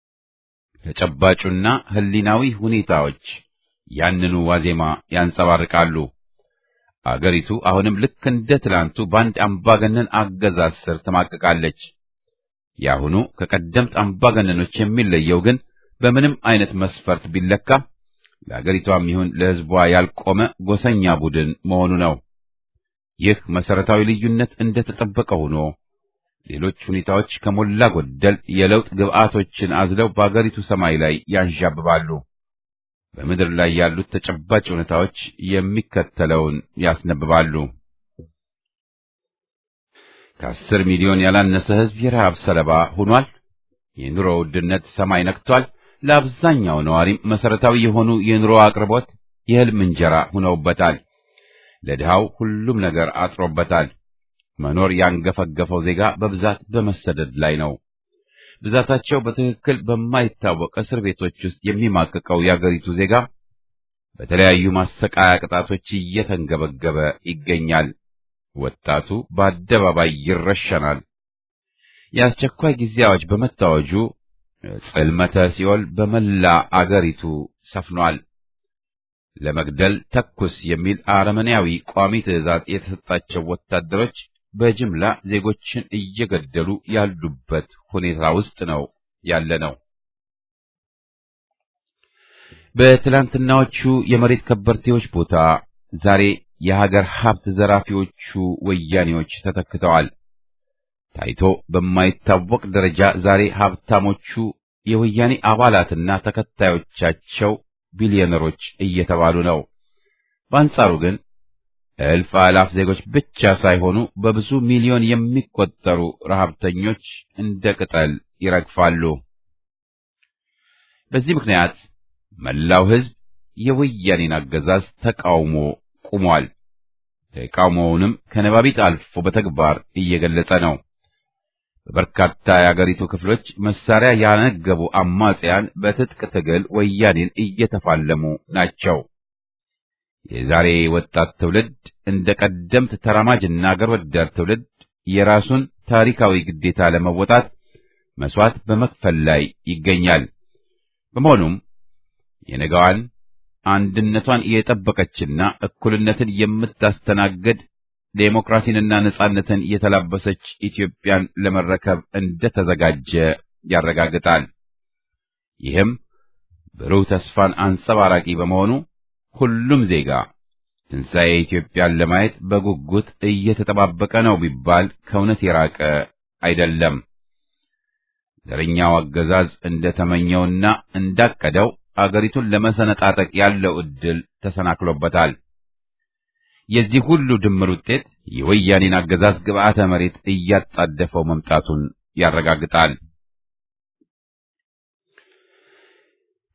ተጨባጩና ሕሊናዊ ሁኔታዎች ያንኑ ዋዜማ ያንጸባርቃሉ። አገሪቱ አሁንም ልክ እንደ ትላንቱ በአንድ አምባገነን አገዛዝ ስር ትማቅቃለች። የአሁኑ ከቀደምት አምባገነኖች የሚለየው ግን በምንም አይነት መስፈርት ቢለካ ለአገሪቷም ይሁን ለሕዝቧ ያልቆመ ጎሰኛ ቡድን መሆኑ ነው። ይህ መሰረታዊ ልዩነት እንደ ተጠበቀ ሆኖ ሌሎች ሁኔታዎች ከሞላ ጎደል የለውጥ ግብዓቶችን አዝለው በአገሪቱ ሰማይ ላይ ያንዣብባሉ። በምድር ላይ ያሉት ተጨባጭ ሁኔታዎች የሚከተለውን ያስነብባሉ። ከአስር ሚሊዮን ያላነሰ ሕዝብ የረሃብ ሰለባ ሆኗል። የኑሮ ውድነት ሰማይ ነክቷል። ለአብዛኛው ነዋሪም መሰረታዊ የሆኑ የኑሮ አቅርቦት የሕልም እንጀራ ሆነውበታል። ለድሃው ሁሉም ነገር አጥሮበታል። መኖር ያንገፈገፈው ዜጋ በብዛት በመሰደድ ላይ ነው። ብዛታቸው በትክክል በማይታወቅ እስር ቤቶች ውስጥ የሚማቅቀው የአገሪቱ ዜጋ በተለያዩ ማሰቃያ ቅጣቶች እየተንገበገበ ይገኛል። ወጣቱ በአደባባይ ይረሸናል። የአስቸኳይ ጊዜ አዋጅ በመታወጁ ጽልመተ ሲኦል በመላ አገሪቱ ሰፍኗል። ለመግደል ተኩስ የሚል አረመኔያዊ ቋሚ ትዕዛዝ የተሰጣቸው ወታደሮች በጅምላ ዜጎችን እየገደሉ ያሉበት ሁኔታ ውስጥ ነው ያለ ነው። በትላንትናዎቹ የመሬት ከበርቴዎች ቦታ ዛሬ የሀገር ሀብት ዘራፊዎቹ ወያኔዎች ተተክተዋል። ታይቶ በማይታወቅ ደረጃ ዛሬ ሀብታሞቹ የወያኔ አባላትና ተከታዮቻቸው ቢሊዮነሮች እየተባሉ ነው። በአንጻሩ ግን እልፍ አላፍ ዜጎች ብቻ ሳይሆኑ በብዙ ሚሊዮን የሚቆጠሩ ረሃብተኞች እንደ ቅጠል ይረግፋሉ። በዚህ ምክንያት መላው ሕዝብ የወያኔን አገዛዝ ተቃውሞ ቁሟል። ተቃውሞውንም ከነባቢት አልፎ በተግባር እየገለጸ ነው። በበርካታ የአገሪቱ ክፍሎች መሳሪያ ያነገቡ አማጽያን በትጥቅ ትግል ወያኔን እየተፋለሙ ናቸው። የዛሬ ወጣት ትውልድ እንደ ቀደምት ተራማጅና አገር ወዳድ ትውልድ የራሱን ታሪካዊ ግዴታ ለመወጣት መስዋዕት በመክፈል ላይ ይገኛል። በመሆኑም የነገዋን አንድነቷን የጠበቀችና እኩልነትን የምታስተናግድ ዴሞክራሲንና ነጻነትን የተላበሰች ኢትዮጵያን ለመረከብ እንደተዘጋጀ ያረጋግጣል። ይህም ብሩህ ተስፋን አንጸባራቂ በመሆኑ ሁሉም ዜጋ ትንሣኤ ኢትዮጵያን ለማየት በጉጉት እየተጠባበቀ ነው ቢባል ከእውነት የራቀ አይደለም። ዘረኛው አገዛዝ እንደተመኘውና እንዳቀደው አገሪቱን ለመሰነጣጠቅ ያለው ዕድል ተሰናክሎበታል። የዚህ ሁሉ ድምር ውጤት የወያኔን አገዛዝ ግብዓተ መሬት እያጣደፈው መምጣቱን ያረጋግጣል።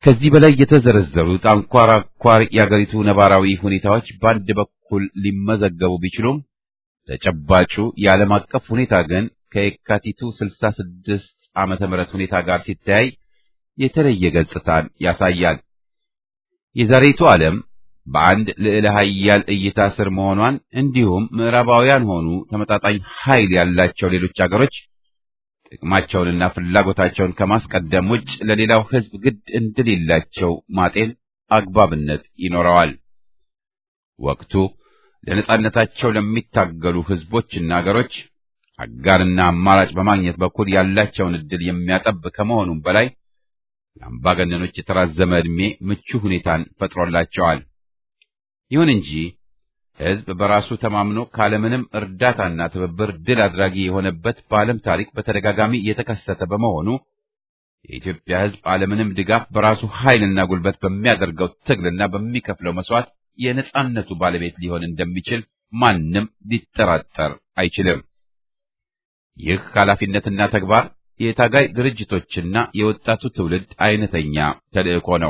ከዚህ በላይ የተዘረዘሩት አንኳር አንኳር የአገሪቱ ነባራዊ ሁኔታዎች በአንድ በኩል ሊመዘገቡ ቢችሉም ተጨባጩ የዓለም አቀፍ ሁኔታ ግን ከየካቲቱ 66 ዓመተ ምህረት ሁኔታ ጋር ሲተያይ የተለየ ገጽታን ያሳያል። የዛሬቱ ዓለም በአንድ ልዕለ ኃያል እይታ ስር መሆኗን እንዲሁም ምዕራባውያን ሆኑ ተመጣጣኝ ኃይል ያላቸው ሌሎች አገሮች ጥቅማቸውንና ፍላጎታቸውን ከማስቀደም ውጭ ለሌላው ሕዝብ ግድ እንደሌላቸው ማጤን አግባብነት ይኖረዋል። ወቅቱ ለነጻነታቸው ለሚታገሉ ሕዝቦችና አገሮች አጋርና አማራጭ በማግኘት በኩል ያላቸውን ዕድል የሚያጠብ ከመሆኑም በላይ ለአምባገነኖች የተራዘመ ዕድሜ ምቹ ሁኔታን ፈጥሮላቸዋል። ይሁን እንጂ ሕዝብ በራሱ ተማምኖ ካለምንም እርዳታና ትብብር ድል አድራጊ የሆነበት በዓለም ታሪክ በተደጋጋሚ የተከሰተ በመሆኑ የኢትዮጵያ ሕዝብ አለምንም ድጋፍ በራሱ ኃይልና ጉልበት በሚያደርገው ትግልና በሚከፍለው መስዋዕት የነጻነቱ ባለቤት ሊሆን እንደሚችል ማንም ሊጠራጠር አይችልም። ይህ ኃላፊነትና ተግባር የታጋይ ድርጅቶችና የወጣቱ ትውልድ አይነተኛ ተልዕኮ ነው።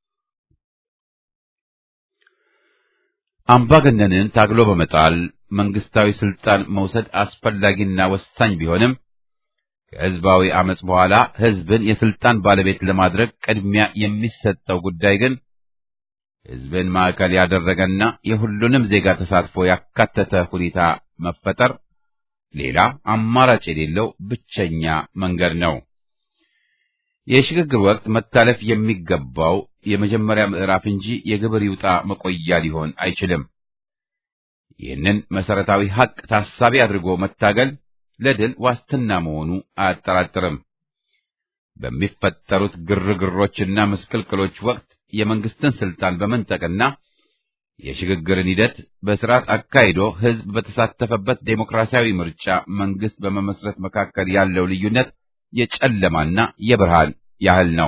አምባገነንን ታግሎ በመጣል መንግስታዊ ስልጣን መውሰድ አስፈላጊና ወሳኝ ቢሆንም ከህዝባዊ አመጽ በኋላ ህዝብን የስልጣን ባለቤት ለማድረግ ቅድሚያ የሚሰጠው ጉዳይ ግን ህዝብን ማዕከል ያደረገና የሁሉንም ዜጋ ተሳትፎ ያካተተ ሁኔታ መፈጠር ሌላ አማራጭ የሌለው ብቸኛ መንገድ ነው። የሽግግር ወቅት መታለፍ የሚገባው የመጀመሪያ ምዕራፍ እንጂ የግብር ይውጣ መቆያ ሊሆን አይችልም። ይህንን መሰረታዊ ሐቅ ታሳቢ አድርጎ መታገል ለድል ዋስትና መሆኑ አያጠራጥርም። በሚፈጠሩት ግርግሮችና ምስቅልቅሎች ወቅት የመንግስትን ስልጣን በመንጠቅና የሽግግርን ሂደት በስርዓት አካሂዶ ህዝብ በተሳተፈበት ዴሞክራሲያዊ ምርጫ መንግስት በመመስረት መካከል ያለው ልዩነት የጨለማና የብርሃን ያህል ነው።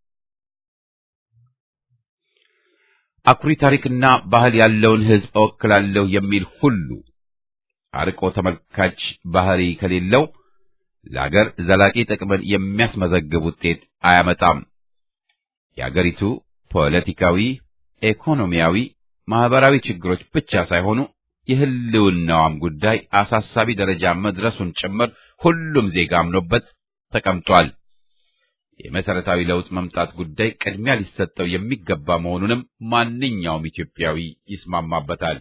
አኩሪ ታሪክና ባህል ያለውን ህዝብ እወክላለሁ የሚል ሁሉ አርቆ ተመልካች ባህሪ ከሌለው ለአገር ዘላቂ ጥቅምን የሚያስመዘግብ ውጤት አያመጣም። የአገሪቱ ፖለቲካዊ፣ ኢኮኖሚያዊ፣ ማህበራዊ ችግሮች ብቻ ሳይሆኑ የህልውናዋም ጉዳይ አሳሳቢ ደረጃ መድረሱን ጭምር ሁሉም ዜጋ አምኖበት ተቀምጧል። የመሰረታዊ ለውጥ መምጣት ጉዳይ ቅድሚያ ሊሰጠው የሚገባ መሆኑንም ማንኛውም ኢትዮጵያዊ ይስማማበታል።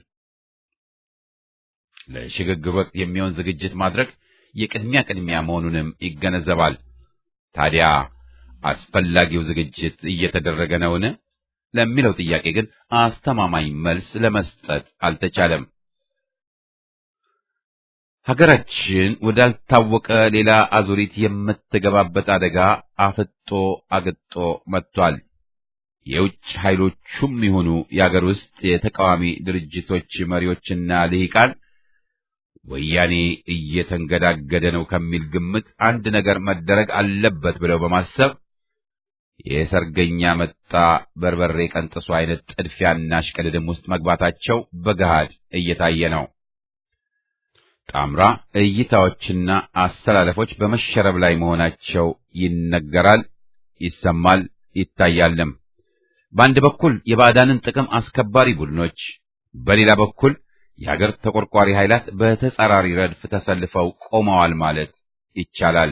ለሽግግር ወቅት የሚሆን ዝግጅት ማድረግ የቅድሚያ ቅድሚያ መሆኑንም ይገነዘባል። ታዲያ አስፈላጊው ዝግጅት እየተደረገ ነውን? ለሚለው ጥያቄ ግን አስተማማኝ መልስ ለመስጠት አልተቻለም። ሀገራችን ወዳልታወቀ ሌላ አዙሪት የምትገባበት አደጋ አፍጦ አግጦ መጥቷል። የውጭ ኃይሎቹም ይሁኑ የአገር ውስጥ የተቃዋሚ ድርጅቶች መሪዎችና ልሂቃን ወያኔ እየተንገዳገደ ነው ከሚል ግምት አንድ ነገር መደረግ አለበት ብለው በማሰብ የሰርገኛ መጣ በርበሬ ቀንጥሱ አይነት ጥድፊያና እሽቅድድም ውስጥ መግባታቸው በገሃድ እየታየ ነው። ጣምራ እይታዎችና አስተላለፎች በመሸረብ ላይ መሆናቸው ይነገራል፣ ይሰማል፣ ይታያልም። በአንድ በኩል የባዕዳንን ጥቅም አስከባሪ ቡድኖች፣ በሌላ በኩል የሀገር ተቆርቋሪ ኃይላት በተጻራሪ ረድፍ ተሰልፈው ቆመዋል ማለት ይቻላል።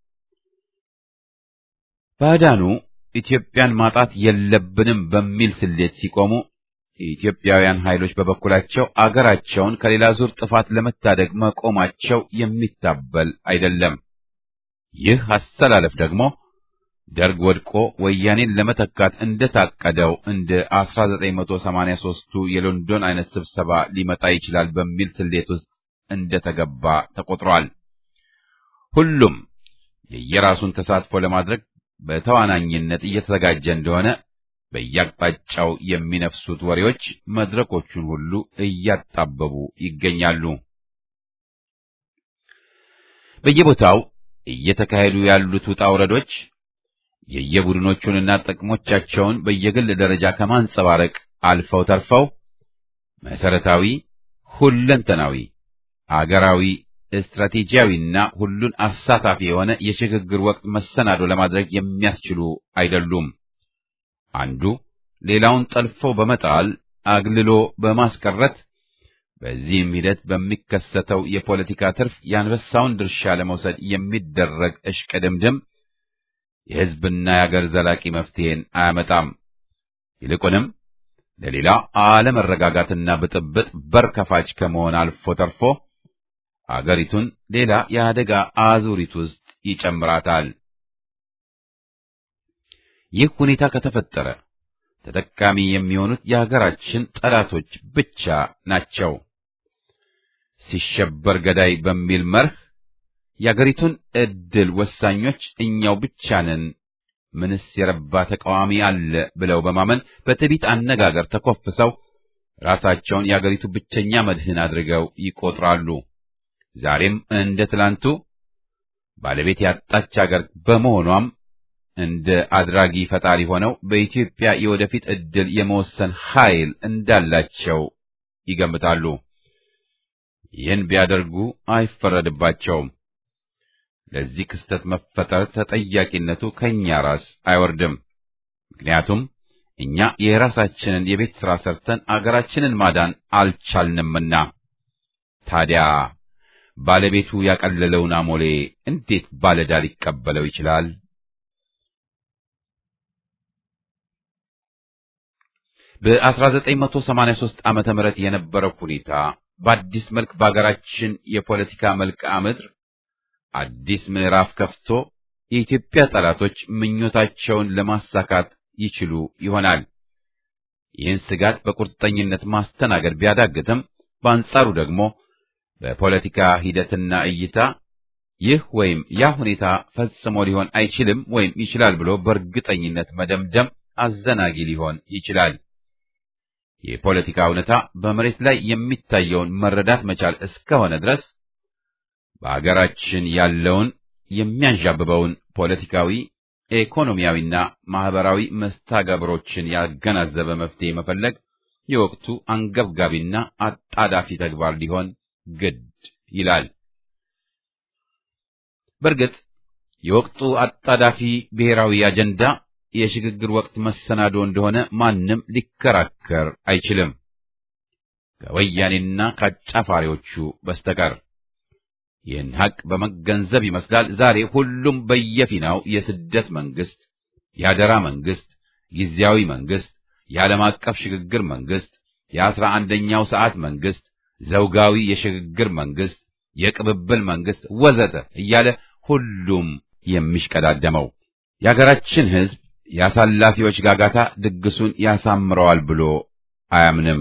ባዕዳኑ ኢትዮጵያን ማጣት የለብንም በሚል ስሌት ሲቆሙ የኢትዮጵያውያን ኃይሎች በበኩላቸው አገራቸውን ከሌላ ዙር ጥፋት ለመታደግ መቆማቸው የሚታበል አይደለም። ይህ አስተላለፍ ደግሞ ደርግ ወድቆ ወያኔን ለመተካት እንደታቀደው እንደ 1983ቱ የሎንዶን አይነት ስብሰባ ሊመጣ ይችላል በሚል ስሌት ውስጥ እንደተገባ ተቆጥሯል። ሁሉም የየራሱን ተሳትፎ ለማድረግ በተዋናኝነት እየተዘጋጀ እንደሆነ በየአቅጣጫው የሚነፍሱት ወሬዎች መድረኮቹን ሁሉ እያጣበቡ ይገኛሉ። በየቦታው እየተካሄዱ ያሉት ውጣ ውረዶች የየቡድኖቹንና ጥቅሞቻቸውን በየግል ደረጃ ከማንጸባረቅ አልፈው ተርፈው መሰረታዊ፣ ሁለንተናዊ፣ አገራዊ፣ ስትራቴጂያዊና ሁሉን አሳታፊ የሆነ የሽግግር ወቅት መሰናዶ ለማድረግ የሚያስችሉ አይደሉም። አንዱ ሌላውን ጠልፎ በመጣል አግልሎ በማስቀረት በዚህም ሂደት በሚከሰተው የፖለቲካ ትርፍ የአንበሳውን ድርሻ ለመውሰድ የሚደረግ እሽቅድምድም የሕዝብና የአገር ዘላቂ መፍትሄን አያመጣም። ይልቁንም ለሌላ አለመረጋጋትና ብጥብጥ በር ከፋች ከመሆን አልፎ ተርፎ አገሪቱን ሌላ የአደጋ አዙሪት ውስጥ ይጨምራታል። ይህ ሁኔታ ከተፈጠረ ተጠቃሚ የሚሆኑት የሀገራችን ጠላቶች ብቻ ናቸው። ሲሸበር ገዳይ በሚል መርህ የአገሪቱን ዕድል ወሳኞች እኛው ብቻ ነን፣ ምንስ የረባ ተቃዋሚ አለ ብለው በማመን በትዕቢት አነጋገር ተኮፍሰው ራሳቸውን የአገሪቱ ብቸኛ መድህን አድርገው ይቆጥራሉ። ዛሬም እንደ ትላንቱ ባለቤት ያጣች አገር በመሆኗም እንደ አድራጊ ፈጣሪ ሆነው በኢትዮጵያ የወደፊት ዕድል የመወሰን ኃይል እንዳላቸው ይገምታሉ። ይህን ቢያደርጉ አይፈረድባቸውም። ለዚህ ክስተት መፈጠር ተጠያቂነቱ ከእኛ ራስ አይወርድም። ምክንያቱም እኛ የራሳችንን የቤት ሥራ ሰርተን አገራችንን ማዳን አልቻልንምና። ታዲያ ባለቤቱ ያቀለለውን አሞሌ እንዴት ባለዕዳ ሊቀበለው ይችላል? በ1983 ዓመተ ምህረት የነበረው ሁኔታ በአዲስ መልክ በአገራችን የፖለቲካ መልክዓ ምድር አዲስ ምዕራፍ ከፍቶ የኢትዮጵያ ጠላቶች ምኞታቸውን ለማሳካት ይችሉ ይሆናል። ይህን ስጋት በቁርጠኝነት ማስተናገድ ቢያዳግትም፣ በአንጻሩ ደግሞ በፖለቲካ ሂደትና እይታ ይህ ወይም ያ ሁኔታ ፈጽሞ ሊሆን አይችልም ወይም ይችላል ብሎ በእርግጠኝነት መደምደም አዘናጊ ሊሆን ይችላል። የፖለቲካ እውነታ በመሬት ላይ የሚታየውን መረዳት መቻል እስከሆነ ድረስ በአገራችን ያለውን የሚያንዣብበውን ፖለቲካዊ፣ ኢኮኖሚያዊና ማህበራዊ መስተጋብሮችን ያገናዘበ መፍትሄ መፈለግ የወቅቱ አንገብጋቢና አጣዳፊ ተግባር ሊሆን ግድ ይላል። በእርግጥ የወቅቱ አጣዳፊ ብሔራዊ አጀንዳ የሽግግር ወቅት መሰናዶ እንደሆነ ማንም ሊከራከር አይችልም፣ ከወያኔና ከአጫፋሪዎቹ በስተቀር። ይህን ሐቅ በመገንዘብ ይመስላል ዛሬ ሁሉም በየፊናው የስደት መንግስት፣ የአደራ መንግስት፣ ጊዜያዊ መንግስት፣ የዓለም አቀፍ ሽግግር መንግስት፣ የአስራ አንደኛው ሰዓት መንግስት፣ ዘውጋዊ የሽግግር መንግስት፣ የቅብብል መንግስት ወዘተ እያለ ሁሉም የሚሽቀዳደመው የአገራችን ሕዝብ የአሳላፊዎች ጋጋታ ድግሱን ያሳምረዋል ብሎ አያምንም።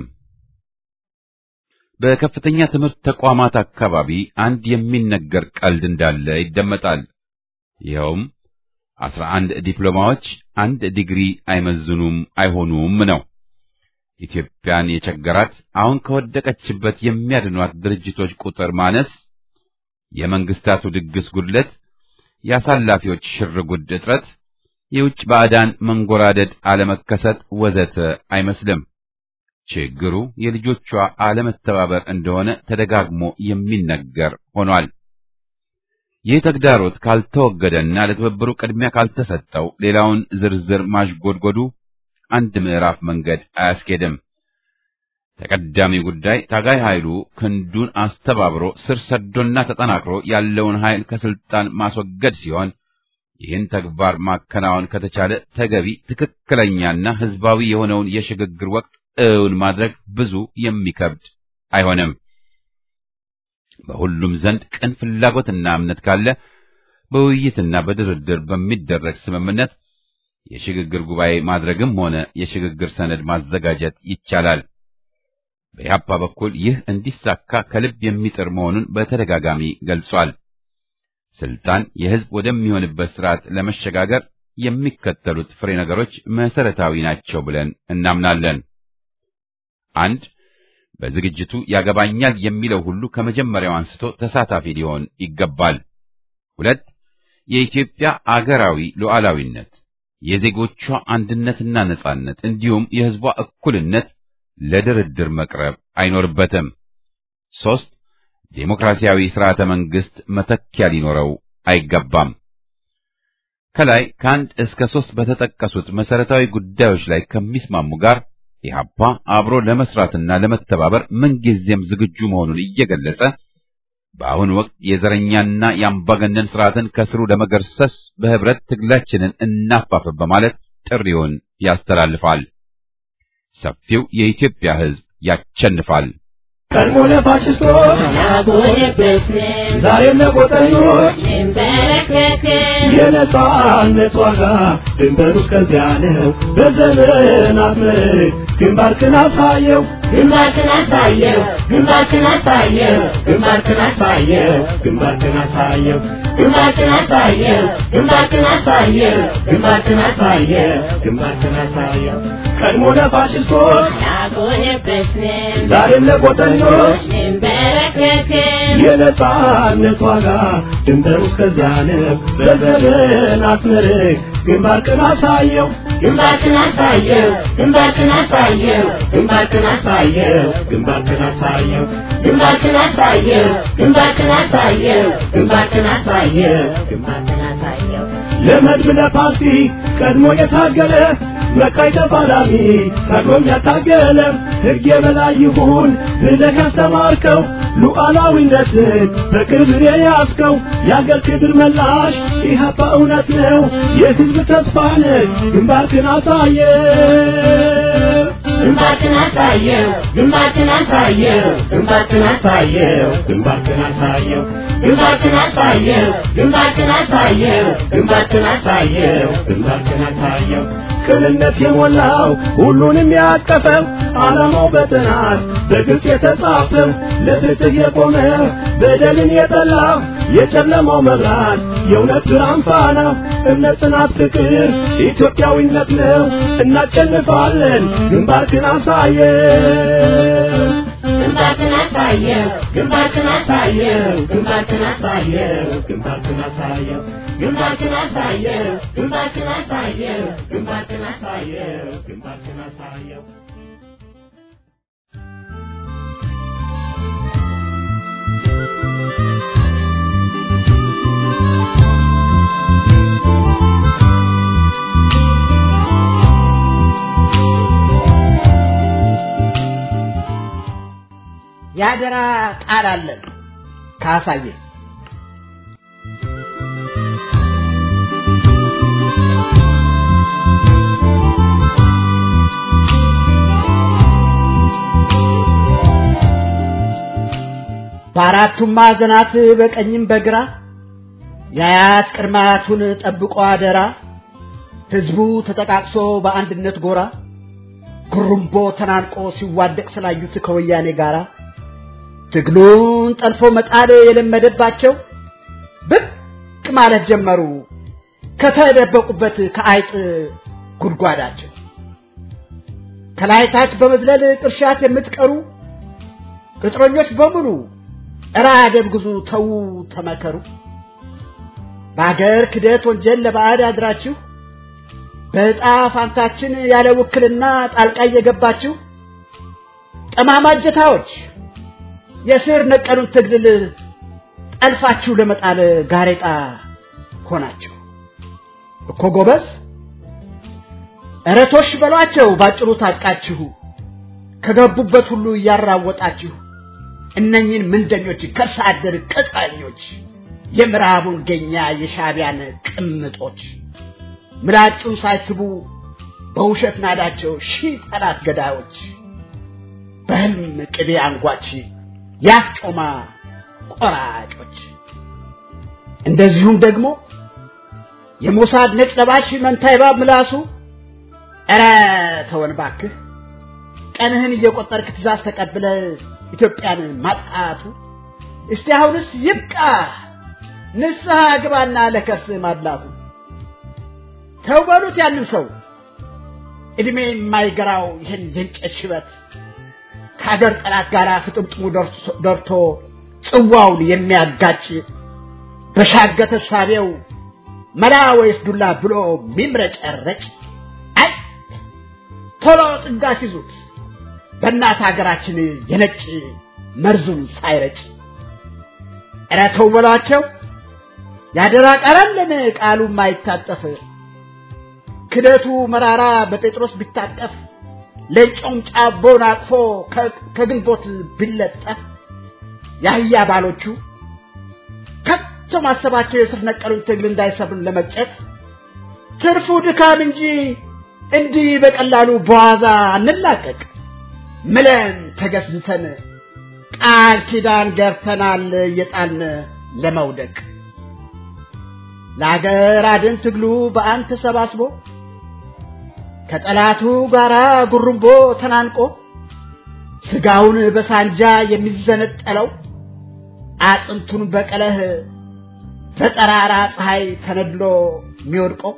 በከፍተኛ ትምህርት ተቋማት አካባቢ አንድ የሚነገር ቀልድ እንዳለ ይደመጣል። ይኸውም አስራ አንድ ዲፕሎማዎች አንድ ዲግሪ አይመዝኑም አይሆኑም ነው። ኢትዮጵያን የቸገራት አሁን ከወደቀችበት የሚያድኗት ድርጅቶች ቁጥር ማነስ፣ የመንግስታቱ ድግስ ጉድለት፣ የአሳላፊዎች ሽርጉድ እጥረት የውጭ ባዕዳን መንጎራደድ አለመከሰት ወዘተ አይመስልም። ችግሩ የልጆቿ አለመተባበር እንደሆነ ተደጋግሞ የሚነገር ሆኗል። ይህ ተግዳሮት ካልተወገደና ለትብብሩ ቅድሚያ ካልተሰጠው ሌላውን ዝርዝር ማሽጎድጎዱ አንድ ምዕራፍ መንገድ አያስኬድም። ተቀዳሚ ጉዳይ ታጋይ ኃይሉ ክንዱን አስተባብሮ ስር ሰዶና ተጠናክሮ ያለውን ኃይል ከስልጣን ማስወገድ ሲሆን ይህን ተግባር ማከናወን ከተቻለ ተገቢ ትክክለኛና ሕዝባዊ የሆነውን የሽግግር ወቅት እውን ማድረግ ብዙ የሚከብድ አይሆንም። በሁሉም ዘንድ ቅን ፍላጎትና እምነት ካለ በውይይትና በድርድር በሚደረግ ስምምነት የሽግግር ጉባኤ ማድረግም ሆነ የሽግግር ሰነድ ማዘጋጀት ይቻላል። በኢህአፓ በኩል ይህ እንዲሳካ ከልብ የሚጥር መሆኑን በተደጋጋሚ ገልጿል። ስልጣን የህዝብ ወደሚሆንበት ስርዓት ለመሸጋገር የሚከተሉት ፍሬ ነገሮች መሰረታዊ ናቸው ብለን እናምናለን። አንድ በዝግጅቱ ያገባኛል የሚለው ሁሉ ከመጀመሪያው አንስቶ ተሳታፊ ሊሆን ይገባል። ሁለት የኢትዮጵያ አገራዊ ሉዓላዊነት፣ የዜጎቿ አንድነትና ነጻነት እንዲሁም የህዝቧ እኩልነት ለድርድር መቅረብ አይኖርበትም። ሶስት ዴሞክራሲያዊ ስርዓተ መንግስት መተኪያ ሊኖረው አይገባም። ከላይ ከአንድ እስከ ሶስት በተጠቀሱት መሰረታዊ ጉዳዮች ላይ ከሚስማሙ ጋር ኢህአፓ አብሮ ለመስራትና ለመተባበር ምንጊዜም ዝግጁ መሆኑን እየገለጸ በአሁኑ ወቅት የዘረኛና የአምባገነን ስርዓትን ከስሩ ለመገርሰስ በህብረት ትግላችንን እናፋፍም በማለት ጥሪውን ያስተላልፋል። ሰፊው የኢትዮጵያ ሕዝብ ያቸንፋል። ቀድሞ ለፋሽስቶች ዛሬም ለቆጠኞች የነጻነት ዋጋ ድንበሩ እስከዚያ ነው። በዘመናት ምርክ ግንባርክን አሳየው ግንባርክን አሳየው ግንባርክን አሳየው ግንባርክን አሳየው ግንባርክን አሳየው ግንባርክን አሳየው ግንባርክን አሳየው ግንባርክን አሳየው ግንባርክን አሳየው ቀድሞ ለፋሽስቶች ያጎነበስን ዛሬም ለቆጠኞች እንበረከክን የነጻነት ዋጋ ድንበሩ እስከዚያ ነው። በዘመናት ምርክ ግንባርክን አሳየው ግንባርክን አሳየው ግንባርክን አሳየው ግንባርክን አሳየው ግንባርክን አሳየው ግንባርክን አሳየው ግንባርክን አሳየው ግንባርክን አሳየው ግንባርክን አሳየው ለመድብ ለፓርቲ ቀድሞ የታገለ መቃይ ተፋላሚ ቀድሞም ያታገለ ሕግ የበላይ ይሁን ብለህ ያስተማርከው ሉዓላዊነትን በክብር የያዝከው የአገር ክብር መላሽ ኢህአፓ እውነት ነው የሕዝብ ተስፋ ነህ ግንባርክን አሳየ ግንባርክን አሳየው ግንባርክን አሳየው ግንባርክን አሳየው ግንባርክን አሳየው ግንባርክን አሳየው ግንባርክን አሳየው ግንባርክን አሳየው ግንባርክን አሳየው ቅንነት የሞላው ሁሉንም ያቀፈው ዓላማው በጥናት በግልጽ የተጻፈው ለፍትህ የቆመ በደልን የጠላ የጨለማው መብራት የእውነት ብርሃን ፋና እምነት፣ ጽናት፣ ፍቅር ኢትዮጵያዊነት ነው። እናሸንፋለን። ግንባርክን አሳየው ግንባርክን አሳየው ግንባርክን አሳየው ግንባርክን አሳየው ግንባርክን አሳየው ግንባርክን አሳየው ግንባርክን አሳየው ግንባርክን አሳየው ግንባርክን አሳየው የአደራ ቃል አለን ካሳየ በአራቱም ማዕዘናት በቀኝም በግራ የአያት ቅድማያቱን ጠብቆ አደራ ህዝቡ ተጠቃቅሶ በአንድነት ጎራ ጉሩምቦ ተናንቆ ሲዋደቅ ስላዩት ከወያኔ ጋራ ትግሉን ጠልፎ መጣል የለመደባቸው ብቅ ማለት ጀመሩ ከተደበቁበት ከአይጥ ጉድጓዳቸው ከላይ ታች በመዝለል ቅርሻት የምትቀሩ ቅጥረኞች በሙሉ እራ ደብግዙ ተዉ ተመከሩ በአገር ክደት ወንጀል ለባዕድ አድራችሁ በዕጣ ፋንታችን ያለ ውክልና ጣልቃ እየገባችሁ ጠማማ እጀታዎች የስር ነቀሉን ትግል ጠልፋችሁ ለመጣል ጋሬጣ ሆናችሁ እኮ ጎበዝ እረቶሽ በሏቸው ባጭሩ ታጥቃችሁ ከገቡበት ሁሉ እያራወጣችሁ እነኝን ምንደኞች ከርሰ አደር ቅጠኞች የምዕራቡን ገኛ የሻቢያን ቅምጦች ምላጩን ሳይስቡ በውሸት ናዳቸው ሺህ ጠላት ገዳዮች በህልም ቅቤ አንጓች ያፍ ጮማ ቆራጮች እንደዚሁም ደግሞ የሞሳድ ነጭ ለባሽ መንታ እባብ ምላሱ ኧረ ተወን ባክህ ቀንህን እየቆጠርክ ትእዛዝ ተቀብለ ኢትዮጵያን ማጥቃቱ እስቲ አሁንስ ይብቃ ንስሐ ግባና ለከርስ ማድላቱ ተው በሉት ያንን ሰው እድሜ የማይገራው ይህን የእንጨት ሽበት ከአገር ጠላት ጋር ፍጥምጥሙ ደርቶ ጽዋውን የሚያጋጭ በሻገተ ሳቢው መላ ወይስ ዱላ ብሎ ሚምረጨረጭ አይ ቶሎ ጥጋ ሲዙት በእናት ሀገራችን የነጭ መርዙን ሳይረጭ ኧረ ተው በሏቸው ያደራ ቃላለን ቃሉ ማይታጠፍ ክደቱ መራራ በጴጥሮስ ቢታጠፍ ለጮም ጫቦን አቅፎ ከግንቦት ቢለጠፍ የአህያ ባሎቹ ከቶ ማሰባቸው የስር ነቀሉን ትግል እንዳይሰብርን ለመጨት ትርፉ ድካም እንጂ እንዲህ በቀላሉ በዋዛ አንላቀቅ ምለን ተገዝተን ቃል ኪዳን ገብተናል እየጣልን ለመውደቅ ለአገር አድን ትግሉ በአንድ ተሰባስቦ ከጠላቱ ጋራ ጉርምቦ ተናንቆ ስጋውን በሳንጃ የሚዘነጠለው አጥንቱን በቀለህ በጠራራ ፀሐይ ተነድሎ የሚወድቀው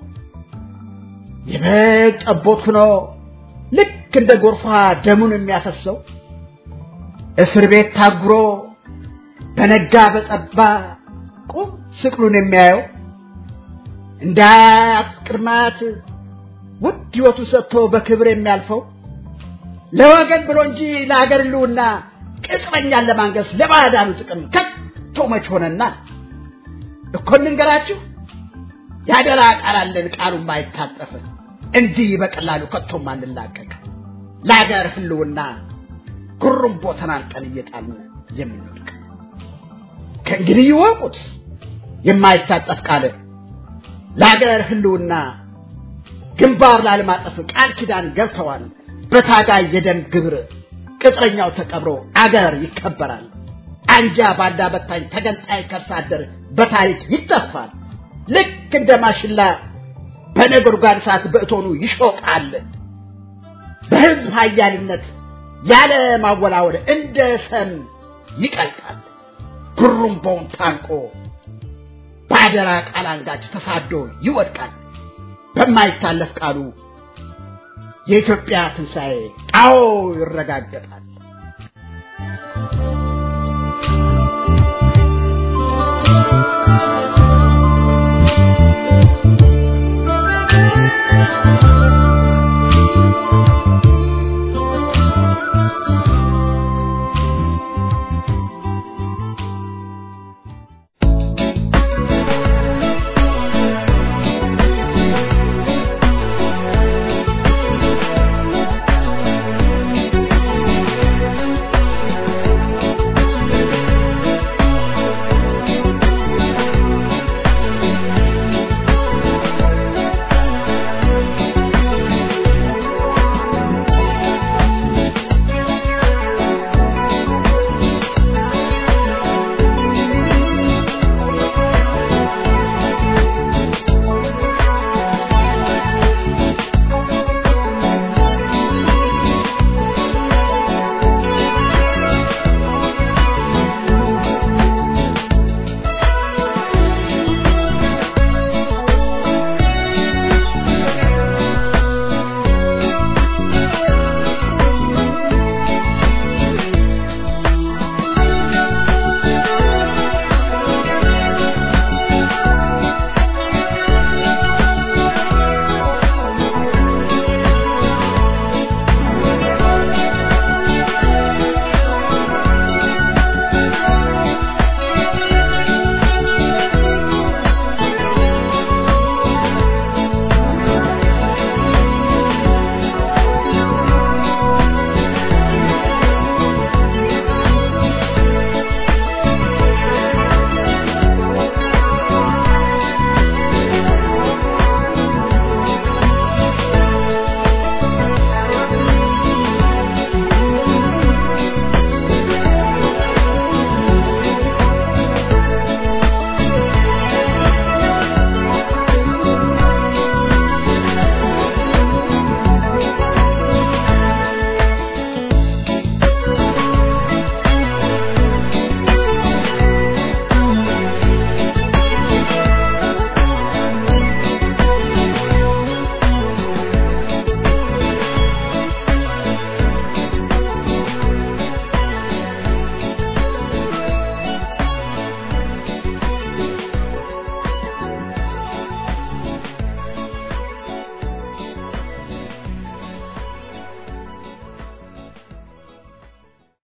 የበግ ጠቦት ሆኖ ልክ እንደ ጎርፏ ደሙን የሚያፈሰው እስር ቤት ታጉሮ በነጋ በጠባ ቁም ስቅሉን የሚያየው እንደ አያት ቅድማት ውድ ሕይወቱ ሰጥቶ በክብር የሚያልፈው ለወገን ብሎ እንጂ ለአገር ልውና ቅጥረኛን ለማንገስ ለባዕዳኑ ጥቅም ከቶ መች ሆነና እኮ እንንገራችሁ ያደራ ቃል አለን ቃሉ ማይታጠፍ እንዲህ በቀላሉ ከቶም አንላቀቅ ለአገር ህልውና ጉርምቦ ተናንቀን እየጣልን የምንወድቅ ከእንግዲህ ይወቁት የማይታጠፍ ቃል ለአገር ህልውና ግንባር ላለማጠፍ ቃል ኪዳን ገብተዋል በታጋይ የደም ግብር ቅጥረኛው ተቀብሮ አገር ይከበራል አንጃ ባንዳ በታኝ ተገንጣይ ከርሳ አደር በታሪክ ይጠፋል ልክ እንደ ማሽላ በነጎድጓድ እሳት በእቶኑ ይሾቃል በህዝብ ሀያልነት ያለ ማወላወል እንደ ሰም ይቀልጣል ጉሩምቦውን ታንቆ በአደራ ቃል አንጋች ተሳዶ ይወድቃል በማይታለፍ ቃሉ የኢትዮጵያ ትንሣኤ አዎ ይረጋገጣል